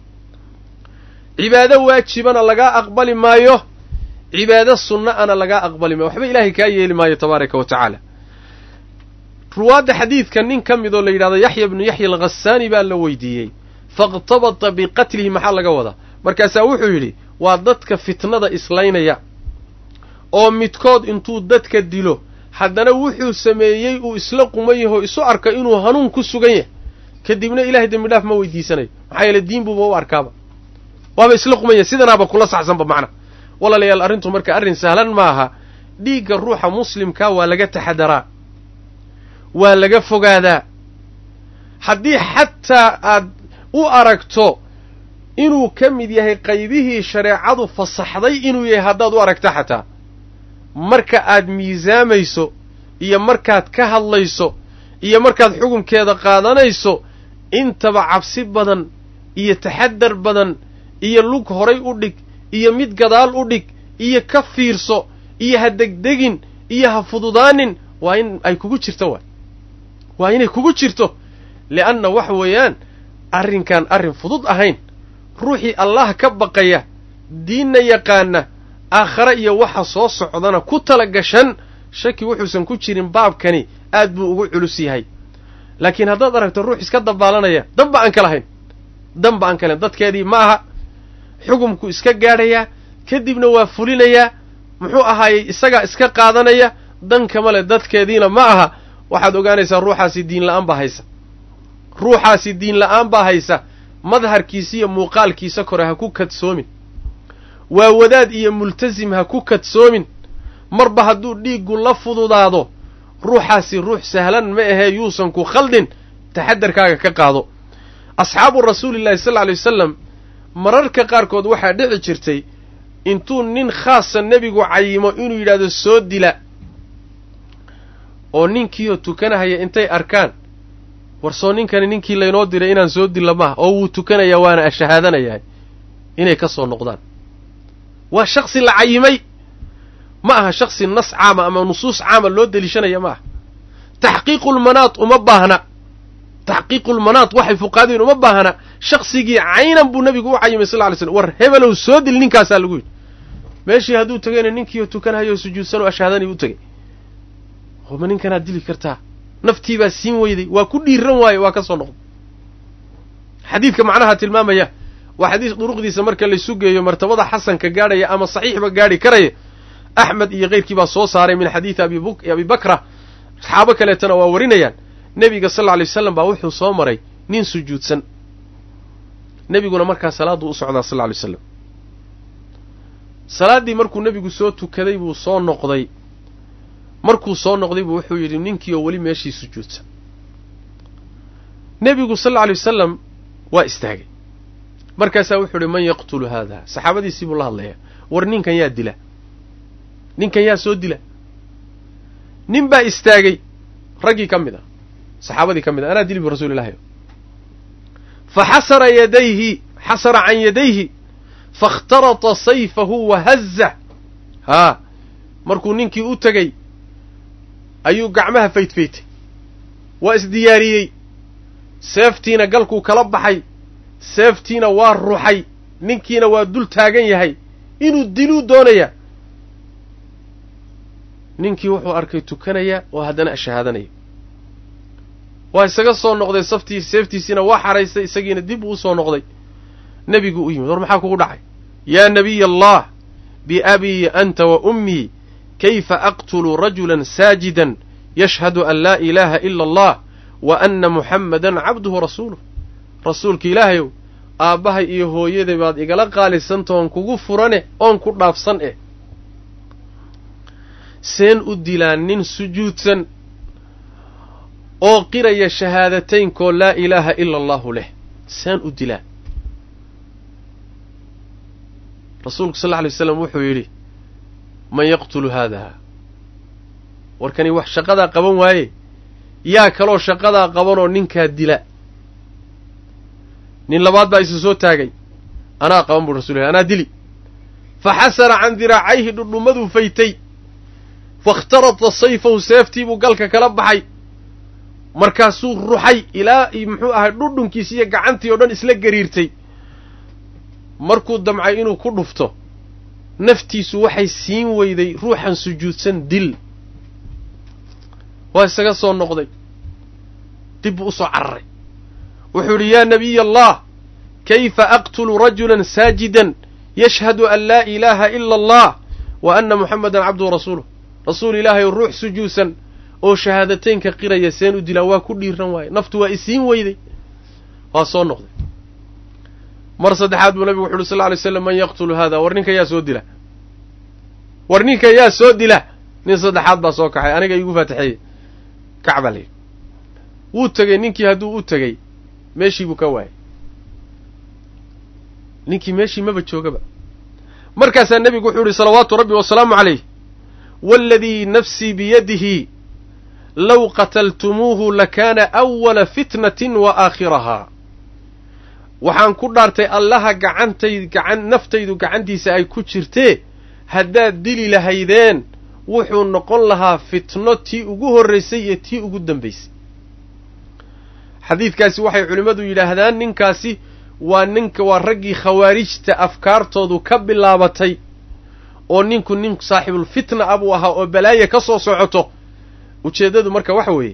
cibaado waajibana lagaa aqbali maayo cibaado sunna ana lagaa aqbali maayo waxba ilaahay kaa yeeli maayo tabaaraka wa tacaala ruwaadda xadiidka nin ka midoo la yidhahdo yaxya bnu yaxya alghasaani baa la weydiiyey faاqtabata biqatlihi maxaa laga wadaa markaasaa wuxuu yidhi waa dadka fitnada islaynaya oo midkood intuu dadka dilo haddana wuxuu sameeyey uu isla quman yaho isu arka inuu hanuun ku sugan yahay kadibna ilahay dembi dhaaf ma weydiisanayo maxaa yeele diin buuba u arkaaba waaba isla quman yahay sidanaaba kula saxsanba macna walaalayaal arrintu marka arrin sahlan maaha dhiigga ruuxa muslimkaa waa laga taxadaraa waa laga fogaadaa haddii xataa aad u aragto inuu ka mid yahay qaybihii shareecadu fasaxday inuu yahay haddaad u aragto xataa marka aad miisaamayso iyo markaad ka hadlayso iyo markaad xukunkeeda qaadanayso intaba cabsi badan iyo taxadar badan iyo lug horay u dhig iyo mid gadaal u dhig iyo ka fiirso iyo ha degdegin iyo ha fududaanin waa in ay kugu jirto waay waa inay kugu jirto li'anna waxa weeyaan arrinkaan arrin fudud ahayn ruuxii allah ka baqaya diinna yaqaana aakhare iyo waxa soo socdana ku tala gashan shaki wuxuusan ku jirin baabkani aad buu ugu culus yahay laakiin haddaad aragto ruux iska dabaalanaya danba aan ka lahayn danba aan ka lahayn dadkeedii ma aha xukumku iska gaadhayaa kadibna waa fulinayaa muxuu ahaayey isagaa iska qaadanaya dan kama le dadkeediina ma aha waxaad ogaanaysaa ruuxaasi diin la'aan baa haysa ruuxaasi diin la'aan baa haysa madharkiisa iyo muuqaalkiisa kore ha ku kadsoomin waa wadaad iyo multasim ha ku kadsoomin marba hadduu dhiiggu la fududaado ruuxaasi ruux sahlan ma ahee yuusan ku khaldin taxadarkaaga ka qaado asxaabu rasuulillahi sal lla alay wasalam mararka qaarkood waxaa dhici jirtay intuu nin khaasa nebigu cayimo inuu yidhaahdo soo dila oo ninkiioo tukanahaya intay arkaan war soo ninkani ninkii laynoo diray inaan soo dilla maaha oo wuu tukanayaa waana ashahaadanayahay inay ka soo noqdaan waa shaksi la cayimay ma aha shaksi nas caama ama nusuus caama loo deliishanaya ma aha taxqiiqulmanaad uma baahna taxqiiqulmanaad waxay fuqaadeen uma baahna shaksigii caynan buu nebigu u cayimay sal ly slm war hebelow soo dil ninkaasaa lagu yidhi meeshii hadduu tagayna ninkiioo tukanhayo sujuudsan oo ashahaadanay u tegay ma ninkanaad dili kartaa naftiibaa siin weyday waa ku dhiiran waaye waa ka soo noqday xadiidka macnaha tilmaamaya waa xadiis duruqdiisa marka laysu geeyo martabada xasanka gaadhaya ama saxiixba gaadhi karaya axmed iyo keyrkii baa soo saaray min xadiidi abi bakra saxaabo kaleetana waa warinayaan nebiga sal lla alay waslam baa wuxuu soo maray nin sujuudsan nebiguna markaa salaaduu u socdaa sal lla alay slam salaaddii markuu nebigu soo tukaday buu soo noqday markuu soo noqday buu wuxuu yidhi ninkii oo weli meeshii sujuudsan nebigu sal alla alay wasalam waa istaagay markaasaa wuxuu yidhi man yaqtulu haada saxaabadiisii buu la hadlayaa war ninkan yaa dila ninkan yaa soo dila nin baa istaagay raggii ka mid a saxaabadii ka mid a anaa dili bu rasuulillahi fa xasara yadayhi xasara can yadayhi faاkhtarata sayfahu wahazza haa markuu ninkii u tegey ayuu gacmaha faydfaytay waa isdiyaariyey seeftiina galkuu kala baxay seeftiina waa ruxay ninkiina waa dul taagan yahay inuu diluu doonaya ninkii wuxuu arkay tukanaya oo haddana shahaadanaya waa isaga soo noqday saftii seeftiisiina waa xaraystay isagiina dib uu usoo noqday nebiguu u yimid war maxaa kugu dhacay yaa nabiy allah biabii anta wa ummii kayfa aqtulu rajulan saajidan yashhadu an laa ilaaha ila allah wa anna muxammadan cabduhu rasuuluh rasuulka ilaahayow aabbahay iyo hooyaday baad igala qaalisanta oon kugu furane oon ku dhaafsan eh seen u dilaa nin sujuudsan oo qiraya shahaadateynko laa ilaaha ila allahu leh seen u dilaa rasuulku sal lla alay waslam wuxuu yidhi man yaqtulu haada warkani wax shaqadaa qaban waaye yaa kaloo shaqadaa qabanoo ninkaa dila nin labaad baa isu soo taagay anaa qaban buu rasul anaa dili fa xasara can diraacayhi dhudhummaduu faytay fakhtarata sayfahu seeftiibuu galka kala baxay markaasuu ruxay ilaa muxuu ahay dhudhunkiisi iyo gacantii oo dhan isla gariirtay markuu damcay inuu ku dhufto naftiisu waxay siin weyday ruuxan sujuudsan dil waa isaga soo noqday dib buu u soo cararay wuxuu idhi yaa nabiy allah kayfa aqtulu rajulan saajidan yashhadu an laa ilaaha ila allah wa anna muxamadan cabduhu rasuuluh rasuul ilaahay oo ruux sujuudsan oo shahaadateynka qiraya seen u dilaa waa ku dhiiran waaye naftu waa isiin weyday waa soo noqday mar saddexaad buu nabigu wuxu uhi sal lla alay slam man yaqtulu hada war ninka yaa soo dila war ninka yaa soo dila nin saddexaad baa soo kaxay aniga iigu faatixeeye kac baa layidhi wuu tegey ninkii hadduu u tegey meeshii buu ka waayay ninkii meeshii maba joogaba markaasaa nebigu wuxuu yihi salawaatu rabbi wasalaamu calayh waaladii nafsii biyadihi low qataltumuuhu lakaana awala fitnatin wa aakhirahaa waxaan ku dhaartay allaha gacantay gacan naftaydu gacantiisa ay ku jirtee haddaad dili lahaydeen wuxuu noqon lahaa fitno tii ugu horraysay iyo tii ugu dambaysay xadiidkaasi waxay culimmadu yidhaahdaan ninkaasi waa ninka waa raggii khawaarijta afkaartoodu ka bilaabatay oo ninku nin saaxibulfitna ah buu ahaa oo balaaya ka soo socoto ujeeddadu marka waxa weeye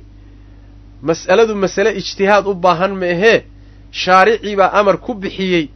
mas'aladu masale ijtihaad u baahan ma ahee shaaricii baa amar ku bixiyey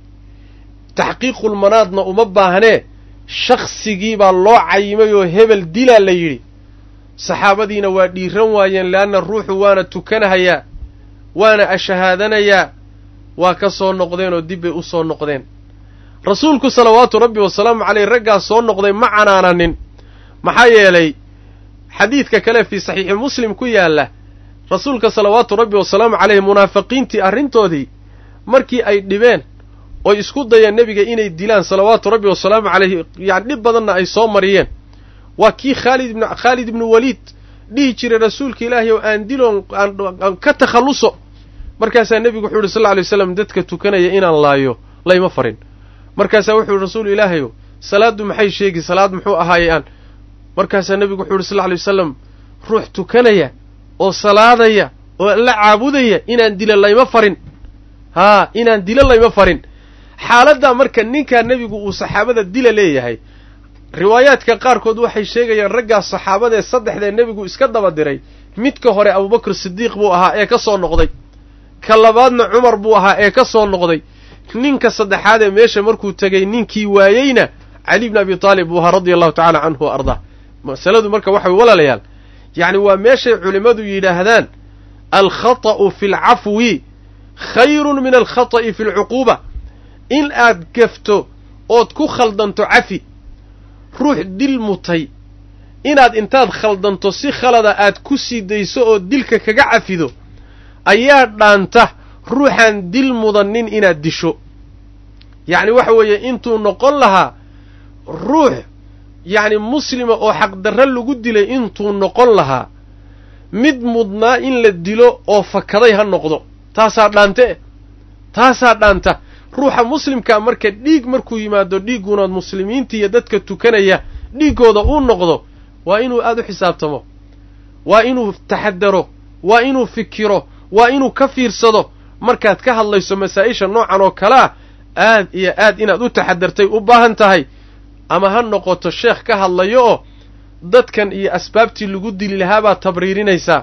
taxqiiqulmanaadna uma baahnee shaksigii baa loo cayimay oo hebel dilaa la yidhi saxaabadiina waa dhiiran waayeen leanna ruuxu waana tukanahayaa waana ashahaadanayaa waa ka soo noqdeen oo dib bay u soo noqdeen rasuulku salawaatu rabbi wasalaamu caleyh raggaas soo noqday ma canaananin maxaa yeelay xadiidka kale fii saxiixi muslim ku yaalla rasuulka salawaatu rabbi wasalaamu caleyh munaafiqiintii arrintoodii markii ay dhibeen oy isku dayeen nebiga inay dilaan salawaatu rabbi wasalaamu caleyhi yani dhib badanna ay soo mariyeen waa kii khaalid ibn khaalid ibnu waliid dhihi jiray rasuulka ilaahay oo aan diloon aan ka takhalluso markaasaa nebigu wuxuu yihi sal lla alay waslam dadka tukanaya inaan laayo layma farin markaasaa wuxuu yihi rasuul ilaahayow salaaddu maxay sheegi salaad muxuu ahaayey aan markaasaa nebigu wuxuu yihi sal lla alay wasalam ruux tukanaya oo salaadaya oo la caabudaya inaan dilo layma farin haa inaan dilo layma farin xaaladdaa marka ninkaa nebigu uu saxaabada dila leeyahay riwaayaadka qaarkood waxay sheegayaan raggaas saxaabadee saddexdee nebigu iska daba diray midka hore abubakr sidiiq buu ahaa ee ka soo noqday ka labaadna cumar buu ahaa ee ka soo noqday ninka saddexaadee meesha markuu tegey ninkii waayeyna cali bni abi taalib buu ahaa radia allahu tacala canhu wa ardaa masaladu marka waxa way walaalayaal yacni waa meeshay culimmadu yidhaahdaan alkhata'u fi alcafwi khayrun min alkhata'i fi alcuquuba in aad gafto ood ku khaldanto cafi ruux dil mutay inaad intaad khaldanto si khalada aad ku sii dayso oo dilka kaga cafido ayaa dhaanta ruuxaan dil mudannin inaad disho yacni waxa weeye intuu noqon lahaa ruux yacni muslima oo xaqdarre lagu dilay intuu noqon lahaa mid mudnaa in la dilo oo fakaday ha noqdo taasaa dhaante taasaa dhaanta ruuxa muslimkaa marka dhiig markuu yimaado dhiigguunaad muslimiinta iyo dadka tukanaya dhiiggooda uu noqdo waa inuu aada u xisaabtamo waa inuu taxadaro waa inuu fikiro waa inuu ka fiirsado markaad ka hadlayso masaa-isha noocan oo kale ah aad iyo aad inaad u taxadartay u baahan tahay ama ha noqoto sheekh ka hadlayo oo dadkan iyo asbaabtii lagu dili lahaabaad tabriirinaysaa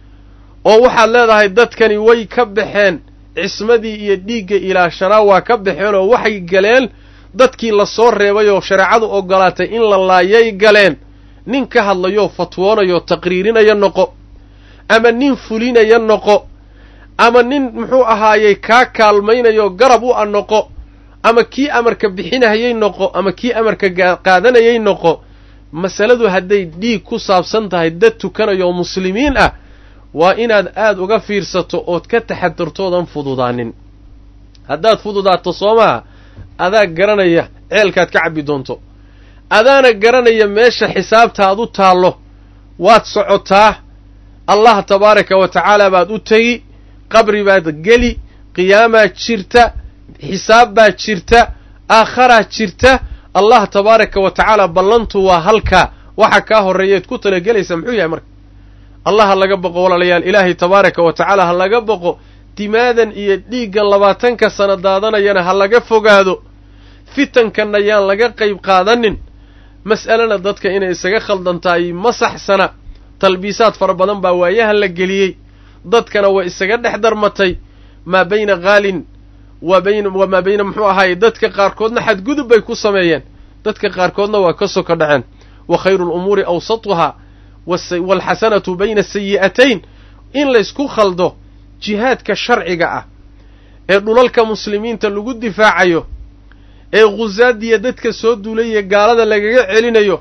oo waxaad leedahay dadkani way ka baxeen cismadii iyo dhiigga ilaashanaa waa ka baxeen oo waxay galeen dadkii lasoo reebay oo shareecadu ogolaatay in la laayay galeen nin ka hadlayoo fatwoonayoo taqriirinaya noqo ama nin fulinaya noqo ama nin muxuu ahaayey kaa kaalmaynayoo garab u a noqo ama kii amarka bixinahayay noqo ama kii amarka qaadanayay noqo masaladu hadday dhiig ku saabsan tahay dad tukanaya oo muslimiin ah waa inaad aada uga fiirsato ood ka taxadartoodan fududaanin haddaad fududaato soo maha adaa garanaya ceelkaad ka cabbi doonto adaana garanaya meesha xisaabtaad u taallo waad socotaa allah tabaaraka wa tacaala baad u tegi qabri baad geli qiyaamaa jirta xisaab baa jirta aakharaa jirta allah tabaaraka wa tacaala ballantu waa halkaa waxa kaa horreeyaed ku talagelaysa muxuu yahay marka allah ha laga boqo walaalayaal ilaahay tabaaraka wa tacaala ha laga boqo dimaadan iyo dhiiggan labaatanka sano daadanayana ha laga fogaado fitankanna yaan laga qayb qaadanin mas'alena dadka inay isaga khaldantahay ma saxsana talbiisaad fara badan baa waayahan la geliyey dadkana way isaga dhex darmatay maa bayna khaalin wa bayn wamaa bayna muxuu ahaayey dadka qaarkoodna xadgudub bay ku sameeyeen dadka qaarkoodna waa ka soka dhaceen wa khayru lumuuri awsatuhaa waalxasanatu bayna sayi'atayn in laysku khaldo jihaadka sharciga ah ee dhulalka muslimiinta lagu difaacayo ee khusaadiya dadka soo duulaya gaalada lagaga celinayo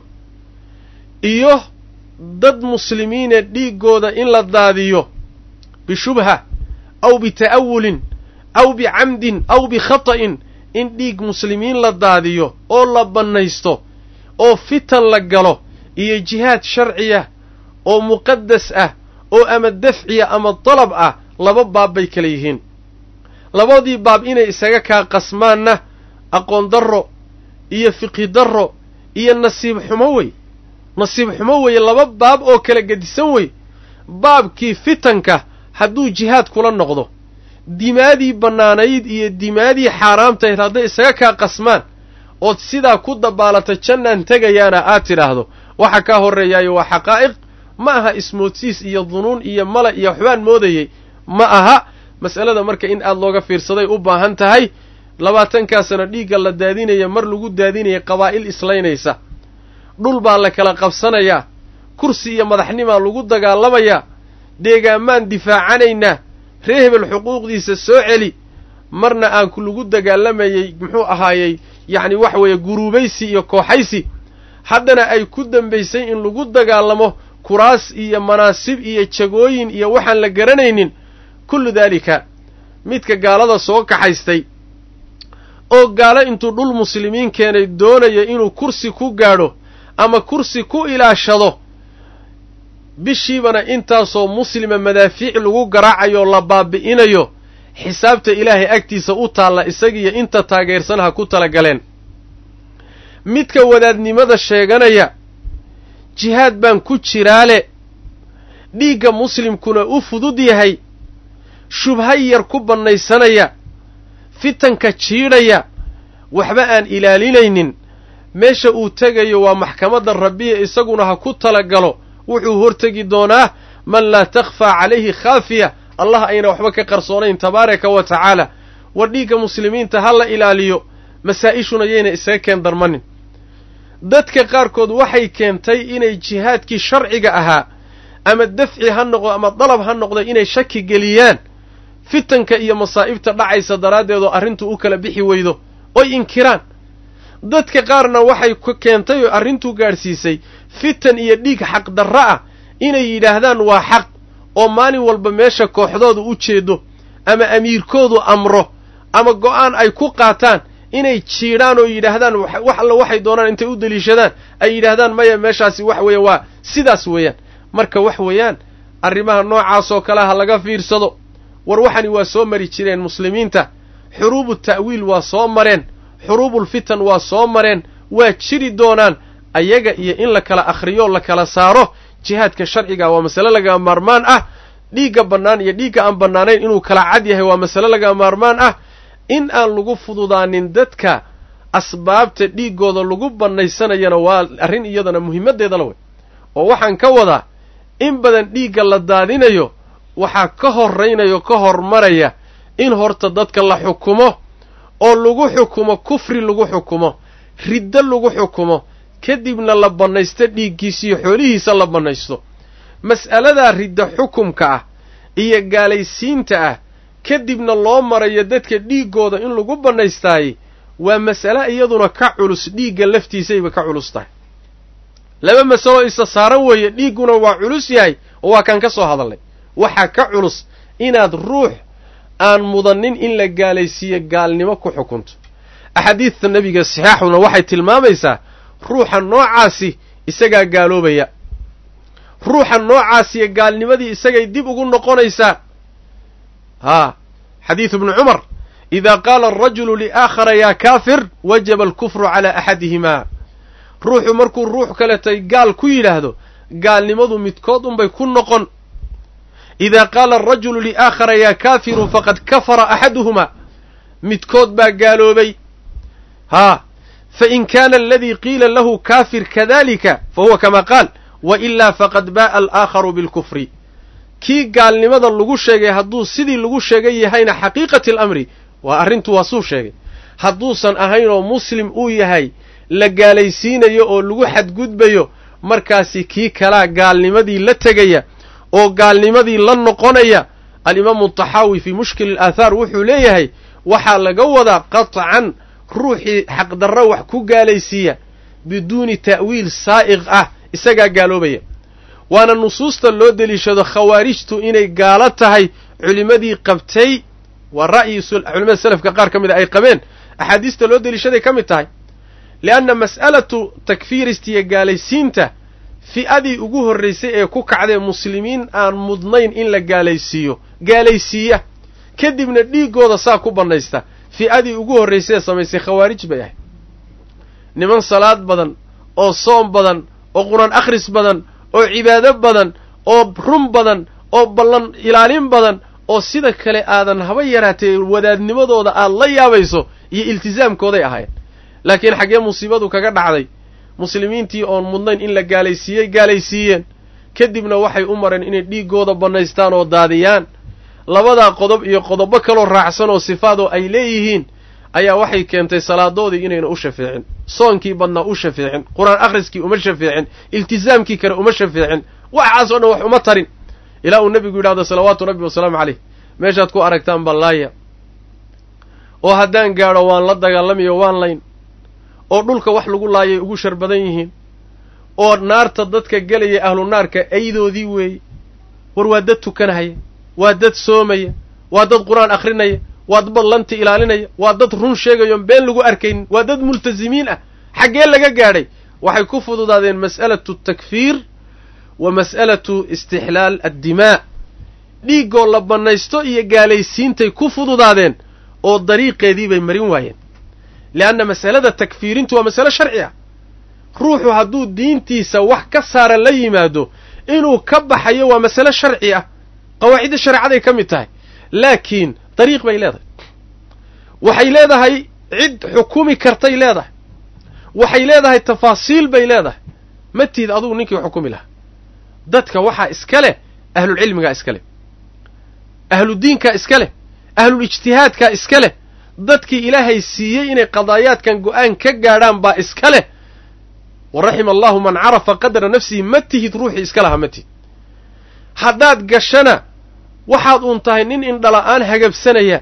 iyo dad muslimiine dhiiggooda in la daadiyo bishubha aw bita'awulin aw bicamdin aw bikhata'in in dhiig muslimiin la daadiyo oo la bannaysto oo fitan la galo iyo jihaad sharciya oo muqadas ah oo ama dafciya ama dalab ah laba baab bay kala yihiin labadii baab inay isaga kaa qasmaanna aqoon darro iyo fiqhi darro iyo nasiib xumo wey nasiib xumo weeye laba baab oo kala gedisan wey baabkii fitanka hadduu jihaad kula noqdo dimaadii bannaanayd iyo dimaadii xaaraamtayd hadday isaga kaa qasmaan ood sidaa ku dabaalata jannaan tegayaana aad tidhaahdo waxa kaa horreeyaayo waa xaqaa'iq ma aha ismoodsiis iyo dunuun iyo mala iyo waxbaan moodayey ma aha mas'alada marka in aad looga fiirsaday u baahan tahay labaatankaa sano dhiigga la daadinaya mar lagu daadinaya qabaa'il islaynaysa dhul baa la kala qabsanayaa kursi iyo madaxnimaa lagu dagaalamayaa deegaamaan difaacanaynaa ree hebel xuquuqdiisa soo celi marna aan lagu dagaalamayey muxuu ahaayey yacni waxa weeye guruubaysi iyo kooxaysi haddana ay ku dambaysay in lagu dagaalamo kuraas iyo manaasib iyo jagooyin iyo waxaan la garanaynin kullu daalika midka gaalada soo kaxaystay oo gaalo intuu dhul muslimiin keenay doonaya inuu kursi ku gaadho ama kursi ku ilaashado bishiibana intaasoo muslima madaafiic lagu garaacayo la baabi'inayo xisaabta ilaahay agtiisa u taalla isagiiyo inta taageersan ha ku talagaleen midka wadaadnimada sheeganaya jihaad baan ku jiraale dhiigga muslimkuna u fudud yahay shubha yar ku bannaysanaya fitanka jiidhaya waxba aan ilaalinaynin meesha uu tegayo waa maxkamadda rabbiya isaguna ha ku talagalo wuxuu hortegi doonaa man laa takhfaa calayhi khaafiya allah ayna waxba ka qarsoonayn tabaaraka wa tacaala war dhiigga muslimiinta ha la ilaaliyo masaa-ishuna yayna isaga keen darmanin dadka qaarkood waxay keentay inay jihaadkii sharciga ahaa ama dafci ha noqdo ama dalab ha noqdo inay shaki geliyaan fitanka iyo masaa'ibta dhacaysa daraaddeed oo arrintu u kala bixi weydo oy inkiraan dadka qaarna waxay keentay oo arrintuu gaadhsiisay fitan iyo dhiig xaqdarro ah inay yidhaahdaan waa xaq oo maalin walba meesha kooxdooda u jeedo ama amiirkoodu amro ama go'aan ay ku qaataan inay jiidhaan oo yidhaahdaan wax alla waxay doonaan intay u deliishadaan ay yidhaahdaan maya meeshaasi wax weeye waa sidaas weeyaan marka wax weeyaan arrimaha noocaasoo kale ha laga fiirsado war waxani waa soo mari jireen muslimiinta xuruubu ta'wiil waa soo mareen xuruubulfitan waa soo mareen waa jiri doonaan ayaga iyo in la kala akhriyo la kala saaro jihaadka sharciga waa masale laga maarmaan ah dhiigga bannaan iyo dhiigga aan bannaanayn inuu kala cad yahay waa masale laga maarmaan ah in aan lagu fududaanin dadka asbaabta dhiiggooda lagu bannaysanayana waa arrin iyadana muhiimaddeedala wey oo waxaan ka wadaa in badan dhiigga la daadinayo waxaa ka horraynayo ka hormaraya in horta dadka la xukumo oo lagu xukumo kufri lagu xukumo riddo lagu xukumo kadibna la bannaysto dhiiggiisiyo xoolihiisa la bannaysto mas'aladaa ridda xukumka ah iyo gaalaysiinta ah kadibna loo marayo dadka dhiiggooda in lagu bannaystaayey waa mas'ale iyaduna ka culus dhiigga laftiisayba ka culus tahay laba masalo isa saaran weeye dhiigguna waa culus yahay oo waa kaan ka soo hadalnay waxaa ka culus inaad ruux aan mudannin in la gaalaysiiyo gaalnimo ku xukunto axaadiidta nebiga saxaaxuna waxay tilmaamaysaa ruuxa noocaasi isagaa gaaloobaya ruuxa noocaasiyo gaalnimadii isagay dib ugu noqonaysaa haa xadiidu ibnu cumar idaa qaala arajulu liaakhara yaa kaafir wajaba alkufru calaa axadihimaa ruuxu markuu ruux kaletay gaal ku yidhaahdo gaalnimadu midkood unbay ku noqon idaa qaala arajulu liaakhara yaa kaafiru faqad kafara axaduhumaa midkood baa gaaloobay haa fain kaana aladii qiila lahu kaafir kadalika fahuwa kama qaal wa ilaa faqad baa'a alaakharu bilkufri kii gaalnimada lagu sheegay hadduu sidii lagu sheegay yahayna xaqiiqati alamri waa arrintu waa suu sheegay hadduusan ahayn oo muslim uu yahay la gaalaysiinayo oo lagu xadgudbayo markaasi kii kalaa gaalnimadii la tegaya oo gaalnimadii la noqonaya alimaamu taxaawi fii mushkil alaathaar wuxuu leeyahay waxaa laga wadaa qatcan ruuxii xaqdarro wax ku gaalaysiiya biduuni ta'wiil saa'iq ah isagaa gaaloobaya waana nusuusta loo deliishado khawaarijtu inay gaalo tahay culimmadii qabtay waa ra'yi culimada selafka qaar ka mid a ay qabeen axaadiista loo deliishaday ka mid tahay lianna mas'alatu takfiirista iyo gaalaysiinta fi'adii ugu horraysay ee ku kacdee muslimiin aan mudnayn in la gaalaysiiyo gaalaysiiya kadibna dhiiggooda saa ku bannaysta fi'adii ugu horraysay ee samaysay khawaarij bay ahayd niman salaad badan oo soom badan oo qur-aan akhris badan oo cibaado badan oo run badan oo ballan ilaalin badan oo sida kale aadan haba yaraatee wadaadnimadooda aad la yaabayso iyo iltisaamkooday ahaayeen laakiin xaggee musiibadu kaga dhacday muslimiintii oon mudnayn in la gaalaysiiyey gaalaysiiyeen kadibna waxay u mareen inay dhiiggooda bannaystaan oo daadiyaan labadaa qodob iyo qodobo kaloo raacsan oo sifaadoo ay leeyihiin ayaa waxay keentay salaadoodii inayna u shafeecin soonkii badnaa u shafeecin qur-aan akhriskii uma shafeecin iltisaamkii kale uma shafeecin waxaasoo dhan wax uma tarin ilaa uu nebigu yidhahdo salawaatu rabbi wasalaamu caleyh meeshaad ku aragtaan ballaaya oo haddaan gaadho waan la dagaalamayo waan layn oo dhulka wax lagu laayay ugu shar badan yihiin oo naarta dadka gelaya ahlu naarka aydoodii weeye war waa dad tukanahaya waa dad soomaya waa dad qur-aan akhrinaya waa dad ballanti ilaalinaya waa dad run sheegayoon been lagu arkaynin waa dad multasimiin ah xaggee laga gaadhay waxay ku fududaadeen mas'alatu takfiir wa mas'alatu istixlaal addimaa dhiiggoo la bannaysto iyo gaalaysiintay ku fududaadeen oo dariiqeedii bay marin waayeen leanna masalada takfiirintu waa masale sharci ah ruuxu hadduu diintiisa wax ka saara la yimaado inuu ka baxayo waa masale sharci ah qawaacidda shareecaday ka mid tahay laakiin dariiq bay leedahay waxay leedahay cid xukumi kartay leedahay waxay leedahay tafaasiil bay leedahay ma tiid adugu ninkii xukumi lahaa dadka waxaa iska leh ahlulcilmigaa iska leh ahludiinkaa iska leh ahlulijtihaadkaa iska leh dadkii ilaahay siiyey inay qadaayaadkan go'aan ka gaadhaan baa iska leh wa raxima allahu man carafa qadra nafsihi ma tihid ruuxii iska lahaa ma tihid haddaad gashana waxaad uun tahay nin indhala'aan hagabsanaya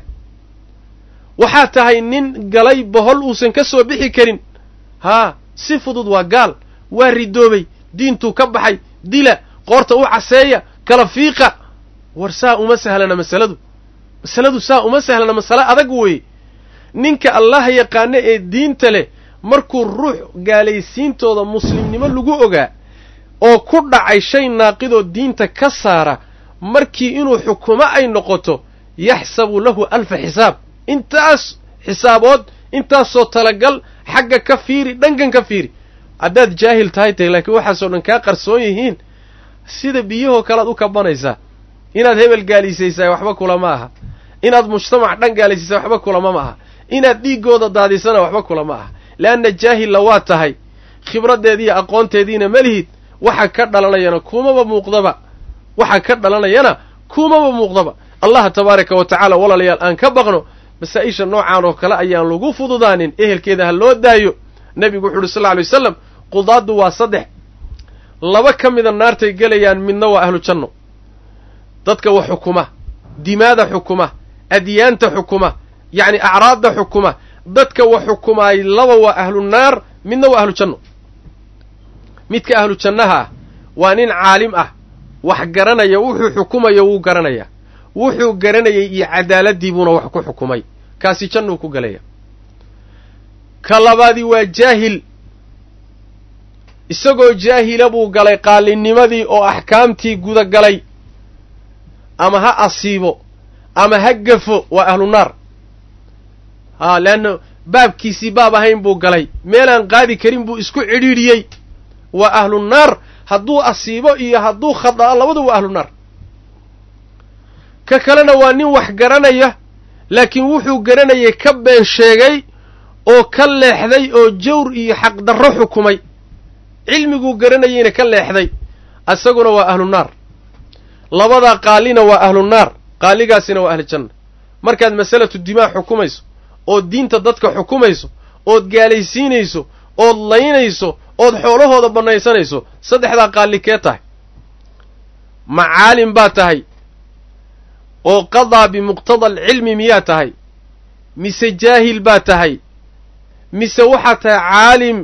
waxaad tahay nin galay bohol uusan ka soo bixi karin haa si fudud waa gaal waa ridoobay diintuu ka baxay dila qoorta u caseeya kala fiiqa war saa uma sahlana masaladu masaladu saa uma sahlana masale adag weeye ninka allah yaqaano ee diinta leh markuu ruux gaalaysiintooda muslimnimo lagu ogaa oo ku dhacay shay naaqidoo diinta ka saara markii inuu xukumo ay noqoto yaxsabu lahu alfa xisaab intaas xisaabood intaasoo talagal xagga ka fiiri dhankan ka fiiri haddaad jaahil tahay tahay laakiin waxaasoo dhan kaa qarsoon yihiin sida biyahoo kalead u kabanaysaa inaad hebel gaalisaysaa waxba kulama aha inaad mujtamac dhan gaalaysiisa waxba kulama ma aha inaad dhiiggooda daadisana waxba kulama aha leanna jaahilla waa tahay khibraddeediiyo aqoonteediina ma lihid waxa ka dhalanayana kumaba muuqdaba waxa ka dhalanayana kumaba muuqdaba allah tabaaraka wa tacaala walaalayaal aan ka baqno masaa-isha noocaan oo kale ayaan lagu fududaanin ehelkeeda ha loo daayo nebigu wuxu uhi sal lla alay wasalam qudaaddu waa saddex laba ka mida naartay gelayaan midna waa ahlu janno dadka wax xukuma dimaada xukuma adyaanta xukuma yacni acraadda xukuma dadka wax xukumaay laba waa ahlu naar midna waa ahlu janno midka ahlu jannaha ah waa nin caalim ah wax garanaya wuxuu xukumayo wuu garanayaa wuxuu garanayay iyo cadaaladii buuna wax ku xukumay kaasi jannuu ku gelaya ka labaadii waa jaahil isagoo jaahila buu galay qaalinimadii oo axkaamtii gudagalay ama ha asiibo ama ha gafo waa ahlu naar haa leanna baabkiisii baab ahayn buu galay meelaan qaadi karin buu isku cidhiidhiyey waa ahlu naar hadduu asiibo iyo hadduu khada'a labadu waa ahlu naar ka kalena waa nin wax garanaya laakiin wuxuu garanayay ka been sheegay oo ka leexday oo jawr iyo xaqdarro xukumay cilmiguu garanayeyna ka leexday isaguna waa ahlu naar labadaa qaalina waa ahlu naar qaaligaasina waa ahlu janna markaad masalatu dimaa xukumayso ood diinta dadka xukumayso ood gaalaysiinayso ood laynayso ood xoolahooda bannaysanayso saddexdaa qaali kee tahay ma caalim baa tahay oo qadaa bimuqtada alcilmi miyaa tahay mise jaahil baa tahay mise waxaa tahay caalim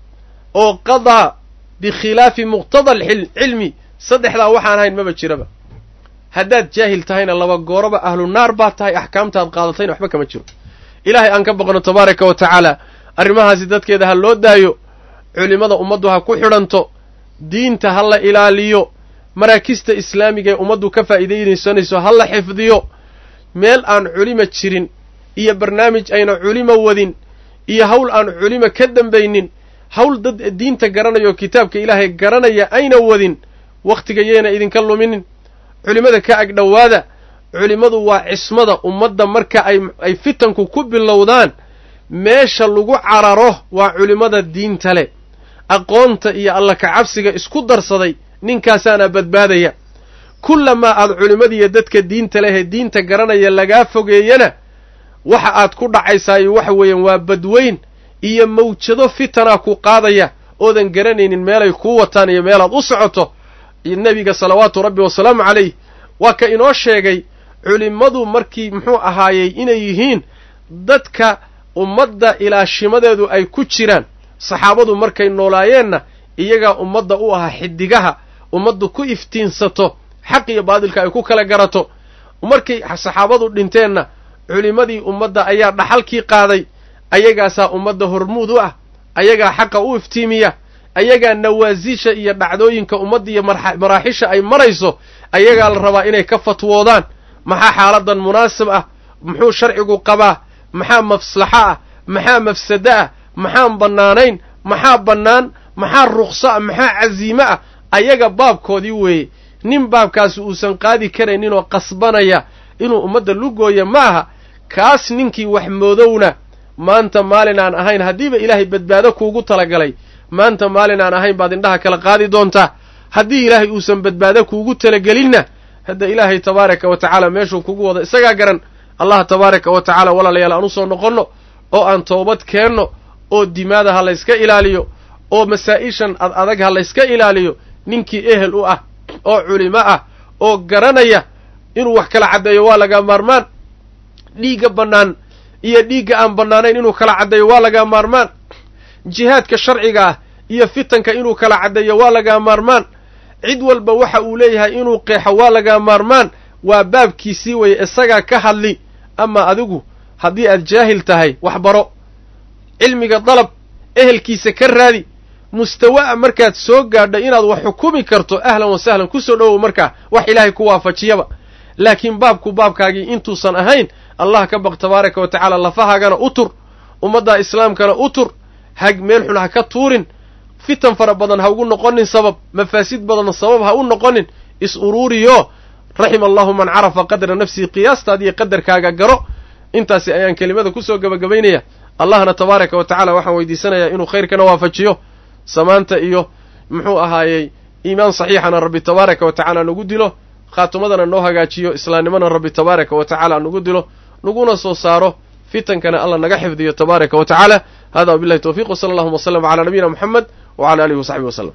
oo qadaa bikhilaafi muqtada alcilmi saddexdaa waxaan ahayn maba jiraba haddaad jaahil tahayna laba gooroba ahlu naar baa tahay axkaamtaad qaadatayna waxba kama jiro ilaahay aan ka boqno tabaaraka wa tacaala arrimahaasi dadkeeda ha loo daayo culimmada ummaddu ha ku xidhanto diinta ha la ilaaliyo maraakista islaamiga ee ummaddu ka faa'iidaysanayso ha la xifdiyo meel aan culima jirin iyo barnaamij ayna culimo wadin iyo hawl aan culimo ka dambaynin hawl dad diinta garanaya oo kitaabka ilaahay garanaya ayna wadin wakhtiga yeena idinka luminin culimmada ka ag dhowaada culimmadu waa cismada ummadda marka ay ay fitanku ku bilowdaan meesha lagu cararo waa culimmada diinta leh aqoonta iyo alla kacabsiga isku darsaday ninkaasaana badbaadaya kullamaa aad culimmadiiyo dadka diinta lehee diinta garanaya lagaa fogeeyana waxa aad ku dhacaysaayo waxa weeyaan waa badweyn iyo mawjado fitanaa ku qaadaya oodan garanaynin meelay kuu wataan iyo meelaad u socoto nebiga salawaatu rabbi wasalaamu calayh waa ka inoo sheegay culimmadu markii muxuu ahaayey inay yihiin dadka ummadda ilaashimadeedu ay ku jiraan saxaabadu markay noolaayeenna iyagaa ummadda u ahaa xidigaha ummaddu ku iftiinsato xaq iyo baadilka ay ku kala garato markay saxaabadu dhinteenna culimmadii ummadda ayaa dhaxalkii qaaday ayagaasaa ummadda hormuud u ah ayagaa xaqa u iftiimiya ayagaa nawaasisha iyo dhacdooyinka ummadda iyo maraaxisha ay marayso ayagaa la rabaa inay ka fatwoodaan maxaa xaaladan munaasib ah muxuu sharcigu qabaa maxaa maslaxo ah maxaa mafsado ah maxaan bannaanayn maxaa bannaan maxaa ruqso ah maxaa casiime ah ayaga baabkoodii weeye nin baabkaasi uusan qaadi karayninoo qasbanaya inuu ummadda lugooya ma aha kaas ninkii wax moodowna maanta maalin aan ahayn haddiiba ilaahay badbaado kuugu talagalay maanta maalin aan ahayn baad indhaha kala qaadi doontaa haddii ilaahay uusan badbaado kuugu talagelinna hadda ilaahay tabaaraka wa tacaala meeshuu kugu wado isagaa garan allah tabaaraka wa tacaala walaalayaal aan u soo noqonno oo aan toobad keenno oo dimaada ha layska ilaaliyo oo masaa'ishan ad adag ha layska ilaaliyo ninkii ehel u ah oo culimo ah oo garanaya inuu wax kala caddeeyo waa lagaa maarmaan dhiigga bannaan iyo dhiigga aan bannaanayn inuu kala caddeeyo waa lagaa maarmaan jihaadka sharciga ah iyo fitanka inuu kala caddeeyo waa lagaa maarmaan cid walba waxa uu leeyahay inuu qeexo waa lagaa maarmaan waa baabkiisii weye isagaa ka hadli ama adigu haddii aad jaahil tahay wax baro cilmiga dalab ehelkiisa ka raadi mustawa'a markaad soo gaadho inaad wax xukumi karto ahlan wa sahlan ku soo dhowow markaa wax ilaahay ku waafajiyaba laakiin baabku baabkaagii intuusan ahayn allah ka baq tabaaraka wa tacaala lafahaagana u tur ummadda islaamkana u tur hag meel xun ha ka tuurin fitan fara badan ha ugu noqonin sabab mafaasid badan sabab ha u noqonin is uruuriyo raxima allahu man carafa qadra nafsihi qiyaastaad iyo qadarkaaga garo intaasi ayaan kelimada kusoo gebagabaynaya allahna tabaaraka wa tacaala waxaan weydiisanayaa inuu khayrkana waafajiyo samaanta iyo muxuu ahaayey iimaan saxiixana rabbi tabaaraka wa tacaala nagu dilo khaatumadana noo hagaajiyo islaamnimana rabbi tabaaraka wa tacaala nagu dilo naguna soo saaro fitankana alla naga xifdiyo tabaaraka wa tacaala hada wabillahi towfiq wsala allahuma wasllam calaa nabiyina moxamed wcala alihi wasaxbi waslem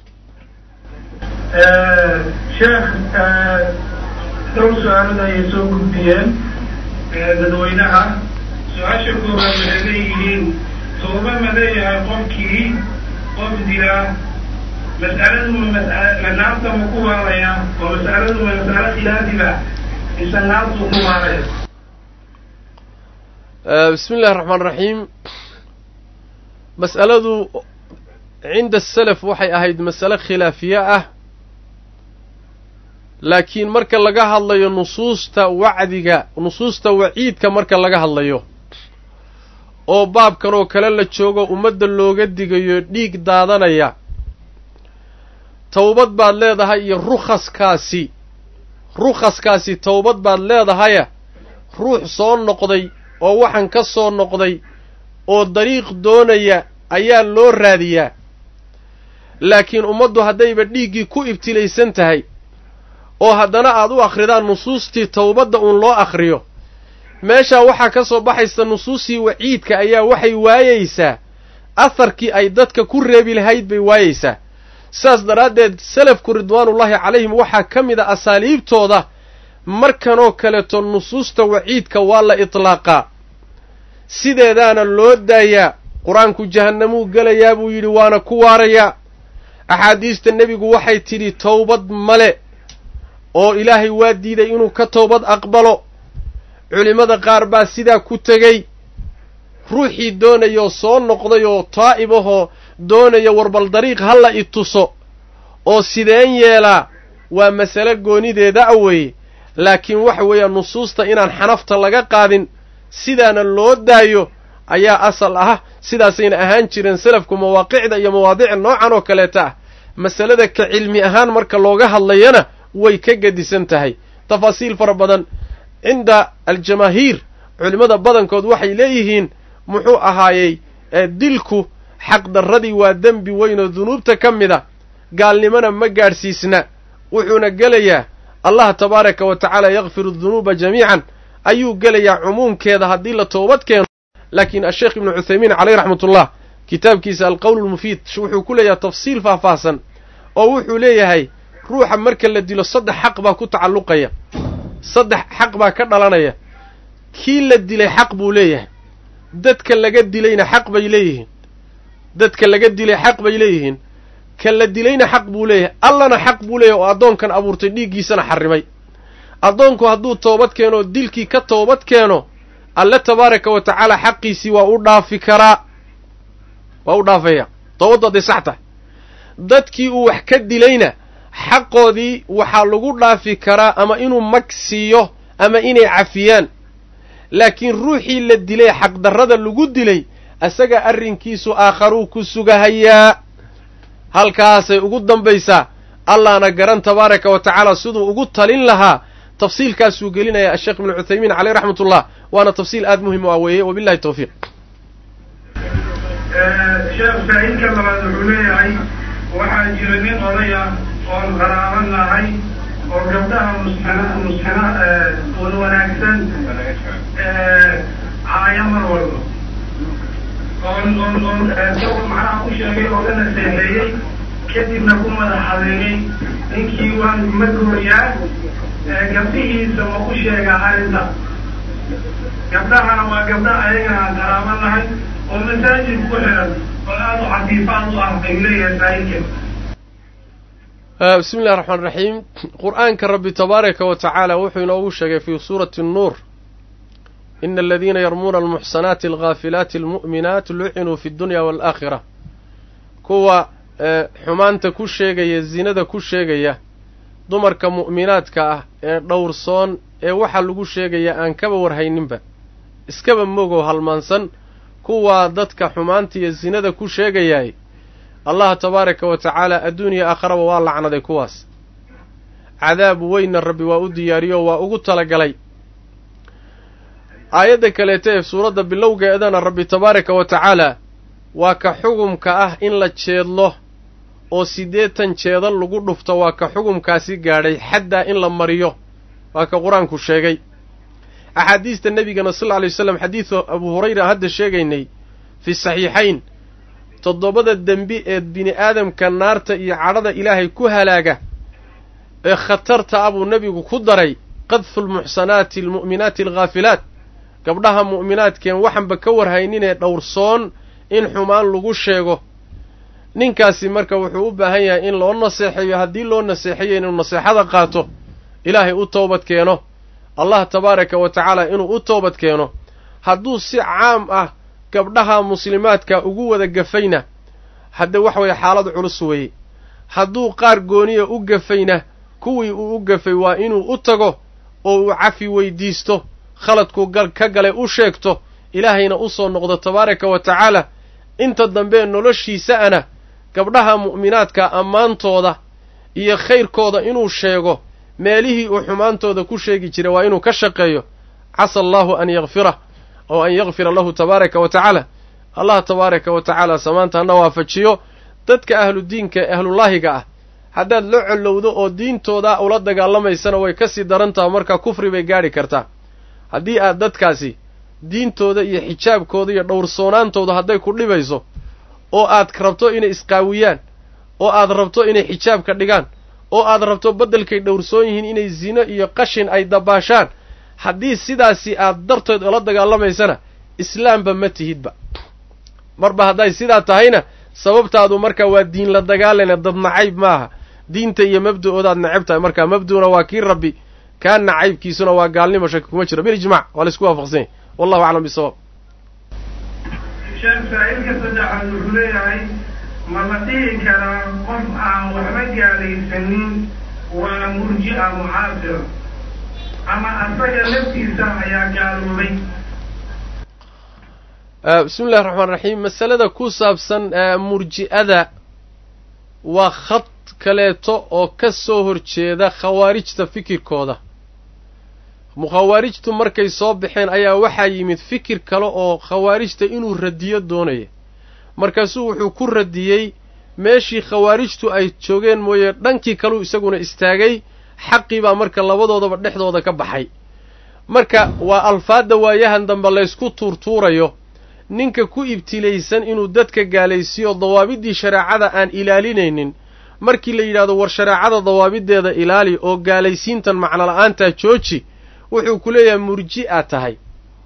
sheekh dhowr su-aalada ayay soo gudbiyeen dadweynaha su-aasha koowaad waxay leeyihiin tooba ma leeyahay qofkii qof dila mas'aladu ma naarta ma ku waaraya oo mas'aladu ma mas'alo khilaafiba mise naartu ku waaraya bismi illahi raxmaan raxiim mas'aladu cinda asalaf waxay ahayd masale khilaafiye ah laakiin marka laga hadlayo nusuusta wacdiga nusuusta waciidka marka laga hadlayo oo baabkan oo kale la joogo ummadda looga digayo dhiig daadanaya towbad baad leedahay iyo rukhaskaasi rukhaskaasi towbad baad leedahaya ruux soo noqday oo waxan ka soo noqday oo dariiq doonaya ayaa loo raadiyaa laakiin ummaddu haddayba dhiiggii ku ibtilaysan tahay oo haddana aad u akhridaan nusuustii towbadda uun loo akhriyo meeshaa waxaa ka soo baxaysa nusuustii waciidka ayaa waxay waayeysaa aharkii ay dadka ku reebi lahayd bay waayeysaa sidaas daraaddeed salafku ridwaanullaahi calayhim waxaa ka mid a asaaliibtooda markanoo kaleeto nusuusta waciidka waa la itlaaqaa sideedaana loo daayaa qur-aanku jahannamuu gelayaa buu yidhi waana ku waarayaa axaadiista nebigu waxay tidhi towbad male oo ilaahay waa diiday inuu ka towbad aqbalo culimmada qaar baa sidaa ku tegey ruuxii doonayoo soo noqday oo taa'ib ahoo doonaya warbal dariiq halla i tuso oo sideen yeelaa waa masale goonideeda a weeye laakiin waxa weeyaan nusuusta inaan xanafta laga qaadin sidaana loo daayo ayaa asal ah sidaasayna ahaan jireen salafku mawaaqicda iyo mawaadiic noocan oo kaleeta ah masalada ka cilmi ahaan marka looga hadlayana way ka gedisan tahay tafaasiil fara badan cinda aljamaahiir culimmada badankood waxay leeyihiin muxuu ahaayey dilku xaqdarradii waa dembi weyn oo dunuubta ka mid a gaalnimona ma gaadhsiisna wuxuuna gelayaa allah tabaaraka wa tacaala yakfiru dunuuba jamiican ayuu gelayaa cumuumkeeda haddii la toobad keeno laakiin asheekh ibnu cuthaymiin caleyh raxmatullah kitaabkiisa alqowl lmufiid wuxuu ku leeyahay tafsiil faahfaahsan oo wuxuu leeyahay ruuxa marka la dilo saddex xaq baa ku tacalluqaya saddex xaq baa ka dhalanaya kii la dilay xaq buu leeyahay dadka laga dilayna xaq bay leeyihiin dadka laga dilay xaq bay leeyihiin ka la dilayna xaq buu leeyahay allana xaq buu leeyahay oo addoonkan abuurtay dhiiggiisana xarrimay addoonku hadduu toobad keeno oo dilkii ka toobad keeno alle tabaaraka wa tacaala xaqiisii waa u dhaafi karaa waa u dhaafaya toobaddu hadday sax tahay dadkii uu wax ka dilayna xaqoodii waxaa lagu dhaafi karaa ama inuu mag siiyo ama inay cafiyaan laakiin ruuxii la dilay xaqdarrada lagu dilay isaga arrinkiisu aakharuu ku sugahayaa halkaasay ugu dambaysaa allahna garan tabaaraka wa tacaala siduu ugu talin lahaa tafsiilkaasuu gelinaya asheekh ibnu cuthaymiin caleyh raxmatullah waana tafsiil aada muhim u ah weeye wabillahi tawfiiq sheekh faa'iidka labaad wuxuu leeyahay waxaa jira nin odaya oon qaraaban nahay oo gabdhaha musxina musxina wan wanaagsan caaya mar walba oon oon oon isagoo macnaha u sheegay oo la naseexeeyey kadibna ku madax adeegay ninkii waan ma gooyaa gabdhihiisa ma u sheegaa arrinta gabdhahana waa gabdha ayagana aan qaraaban nahay oo masaajid ku xiran oo aada u cafiifaad u ah bay leeyahay saahilka bismi illahi raxmaan raxiim qur-aanka rabbi tabaaraka wa tacaala wuxuu inoogu sheegay fii suurati nnuur ina aladiina yarmuuna almuxsanaati alghaafilaati almu'minaat lucinuu fi dunya waalaakhira kuwa xumaanta ku sheegaya zinada ku sheegaya dumarka mu'minaadka ah ee dhowrsoon ee waxaa lagu sheegaya aan kaba warhayninba iskaba mogow halmaansan kuwaa dadka xumaanta iyo zinada ku sheegayaay allah tabaaraka wa tacaala adduuniya aakharaba waa lacnaday kuwaas cadaab weynna rabbi waa u diyaariyo waa ugu talagalay aayadda kaleeta ee suuradda bilowgeedana rabbi tabaaraka wa tacaala waa ka xugumka ah in la jeedlo oo siddeetan jeedal lagu dhufto waa ka xugumkaasi gaadhay xaddaa in la mariyo waa ka qur-aanku sheegay axaadiista nebigana sal lla alay waslam xadiidu abu hurayra hadda sheegaynay fi saxiixayn toddobada dembi ee bini aadamka naarta iyo cadhada ilaahay ku halaaga ee khatarta ah buu nebigu ku daray qadfu lmuxsanaati almu'minaati alghaafilaat gabdhaha mu'minaadkeen waxanba ka warhayninee dhowrsoon in xumaan lagu sheego ninkaasi marka wuxuu u baahan yahay in loo naseexeeyo haddii loo naseexeeyo inuu naseexada qaato ilaahay u toobad keeno allah tabaaraka wa tacaala inuu u toobad keeno hadduu si caam ah gabdhaha muslimaadka ugu wada gafayna hadde wax weeye xaalad culus weeye hadduu qaar gooniya u gafayna kuwii uu u gafay waa inuu u tago oo uu cafi weydiisto khaladkuu gal ka galay u sheegto ilaahayna u soo noqdo tabaaraka wa tacaala inta dambe noloshiisa'ana gabdhaha mu'minaadka ammaantooda iyo khayrkooda inuu sheego meelihii uu xumaantooda ku sheegi jiray waa inuu ka shaqeeyo casa allaahu an yakfirah oo an yakfira lahu tabaaraka wa tacaala allah tabaaraka wa tacaala samaanta hana waafajiyo dadka ahludiinka ee ahlullaahiga ah haddaad la collowdo oo diintooda ula dagaalamaysana way ka sii daran taha markaa kufri bay gaadhi kartaa haddii aad dadkaasi diintooda iyo xijaabkooda iyo dhowrsoonaantooda hadday ku dhibayso oo aad rabto inay isqaawiyaan oo aad rabto inay xijaabka dhigaan oo aad rabto beddelkay dhowrsoon yihiin inay zino iyo qashin ay dabaashaan haddii sidaasi aad darteed ula dagaalamaysana islaamba ma tihidba marba hadday sidaa tahayna sababtaadu marka waa diin la dagaalana dad nacayb maaha diinta iyo mabda'oodaad necab tahay marka mabdu'una waa kii rabbi kaa nacaybkiisuna waa gaalnimo shaki kuma jiro bilijmac waa laisku waafaqsanya wallahu aclam bisawaab sheekh saa-iilka saddexaad wuxuu leeyahay ma la dhihi karaa qof aan waxba gaalaysanin waa murji'a mucaasira ama asaga laftiisa ayaa gaaloobay bismi illahi raxmaan raxiim masalada ku saabsan murji'ada waa khad kaleeto oo ka soo horjeeda khawaarijta fikirkooda khawaarijtu markay soo baxeen ayaa waxaa yimid fikir kale oo khawaarijta inuu radiyo doonaya markaasuu wuxuu ku radiyey meeshii khawaarijtu ay joogeen mooye dhankii kaleu isaguna istaagay xaqii baa marka labadoodaba dhexdooda ka baxay marka waa alfaadda waayahan dambe laysku tuurtuurayo ninka ku ibtilaysan inuu dadka gaalaysiiyo dawaabiddii shareecada aan ilaalinaynin markii la yidhahdo war shareecada dawaabiddeeda ilaali oo gaalaysiintan macnola'aantaa jooji wuxuu ku leeyahay murji'a tahay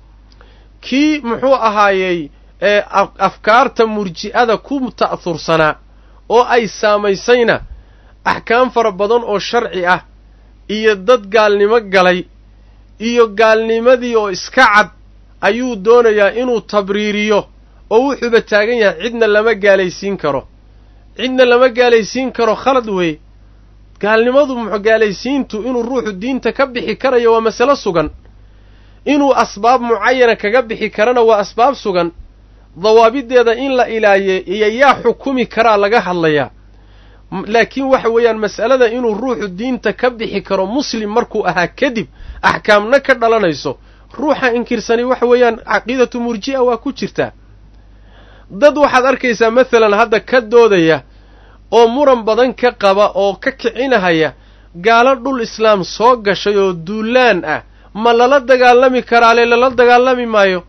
kii muxuu ahaayey ee afkaarta murji'ada ku ta'hursanaa oo ay saamaysayna axkaam fara badan oo sharci ah iyo dad gaalnimo galay iyo gaalnimadii oo iska cad ayuu doonayaa inuu tabriiriyo oo wuxuuba taagan yahay cidna lama gaalaysiin karo cidna lama gaalaysiin karo khalad weeye gaalnimadu muxu gaalaysiintu inuu ruuxu diinta ka bixi karayo waa masalo sugan inuu asbaab mucayana kaga bixi karana waa asbaab sugan dawaabiddeeda in la ilaaliye iyo yaa xukumi karaa laga hadlayaa laakiin waxa weeyaan mas'alada inuu ruuxu diinta ka bixi karo muslim markuu ahaa kadib axkaamna ka dhalanayso ruuxa inkirsani waxa weeyaan caqiidatu murji'a waa ku jirtaa dad waxaad arkaysaa masalan hadda ka doodaya oo muran badan ka qaba oo ka kicinahaya gaalo dhul islaam soo gashay oo duulaan ah ma lala dagaalami karaale lala dagaalami maayo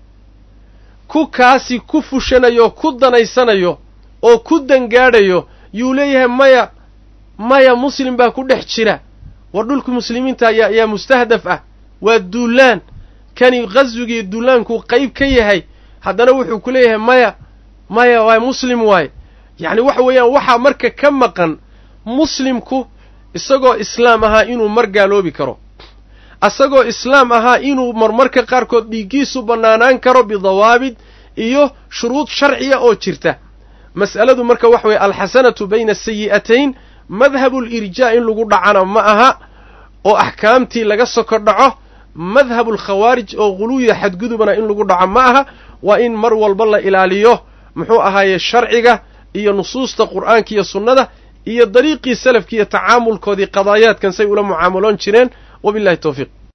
ku kaasi ku fushanayo ku danaysanayo oo ku dangaadhayo yuu leeyahay maya maya muslim baa ku dhex jira war dhulka muslimiinta ayaa yaa mustahdaf ah waa duulaan kani qaswigii duulaankuu qayb ka yahay haddana wuxuu ku leeyahay maya maya waa muslim waaye yacni waxa weeyaan waxaa marka ka maqan muslimku isagoo islaam ahaa inuu mar gaaloobi karo isagoo islaam ahaa inuu marmarka qaarkood dhiiggiisu bannaanaan karo bidawaabid iyo shuruud sharciya oo jirta mas'aladu marka waxa weeye alxasanatu bayna asayi'atayn madhabulirjaa in lagu dhacana ma aha oo axkaamtii laga soko dhaco madhabulkhawaarij oo guluwiya xadgudubana in lagu dhaco ma aha waa in mar walba la ilaaliyo muxuu ahaaye sharciga iyo nusuusta qur'aanka iyo sunnada iyo dariiqii salafki iyo tacaamulkoodii qadaayaadkan say ula mucaamaloon jireen wabillahi tawfiiq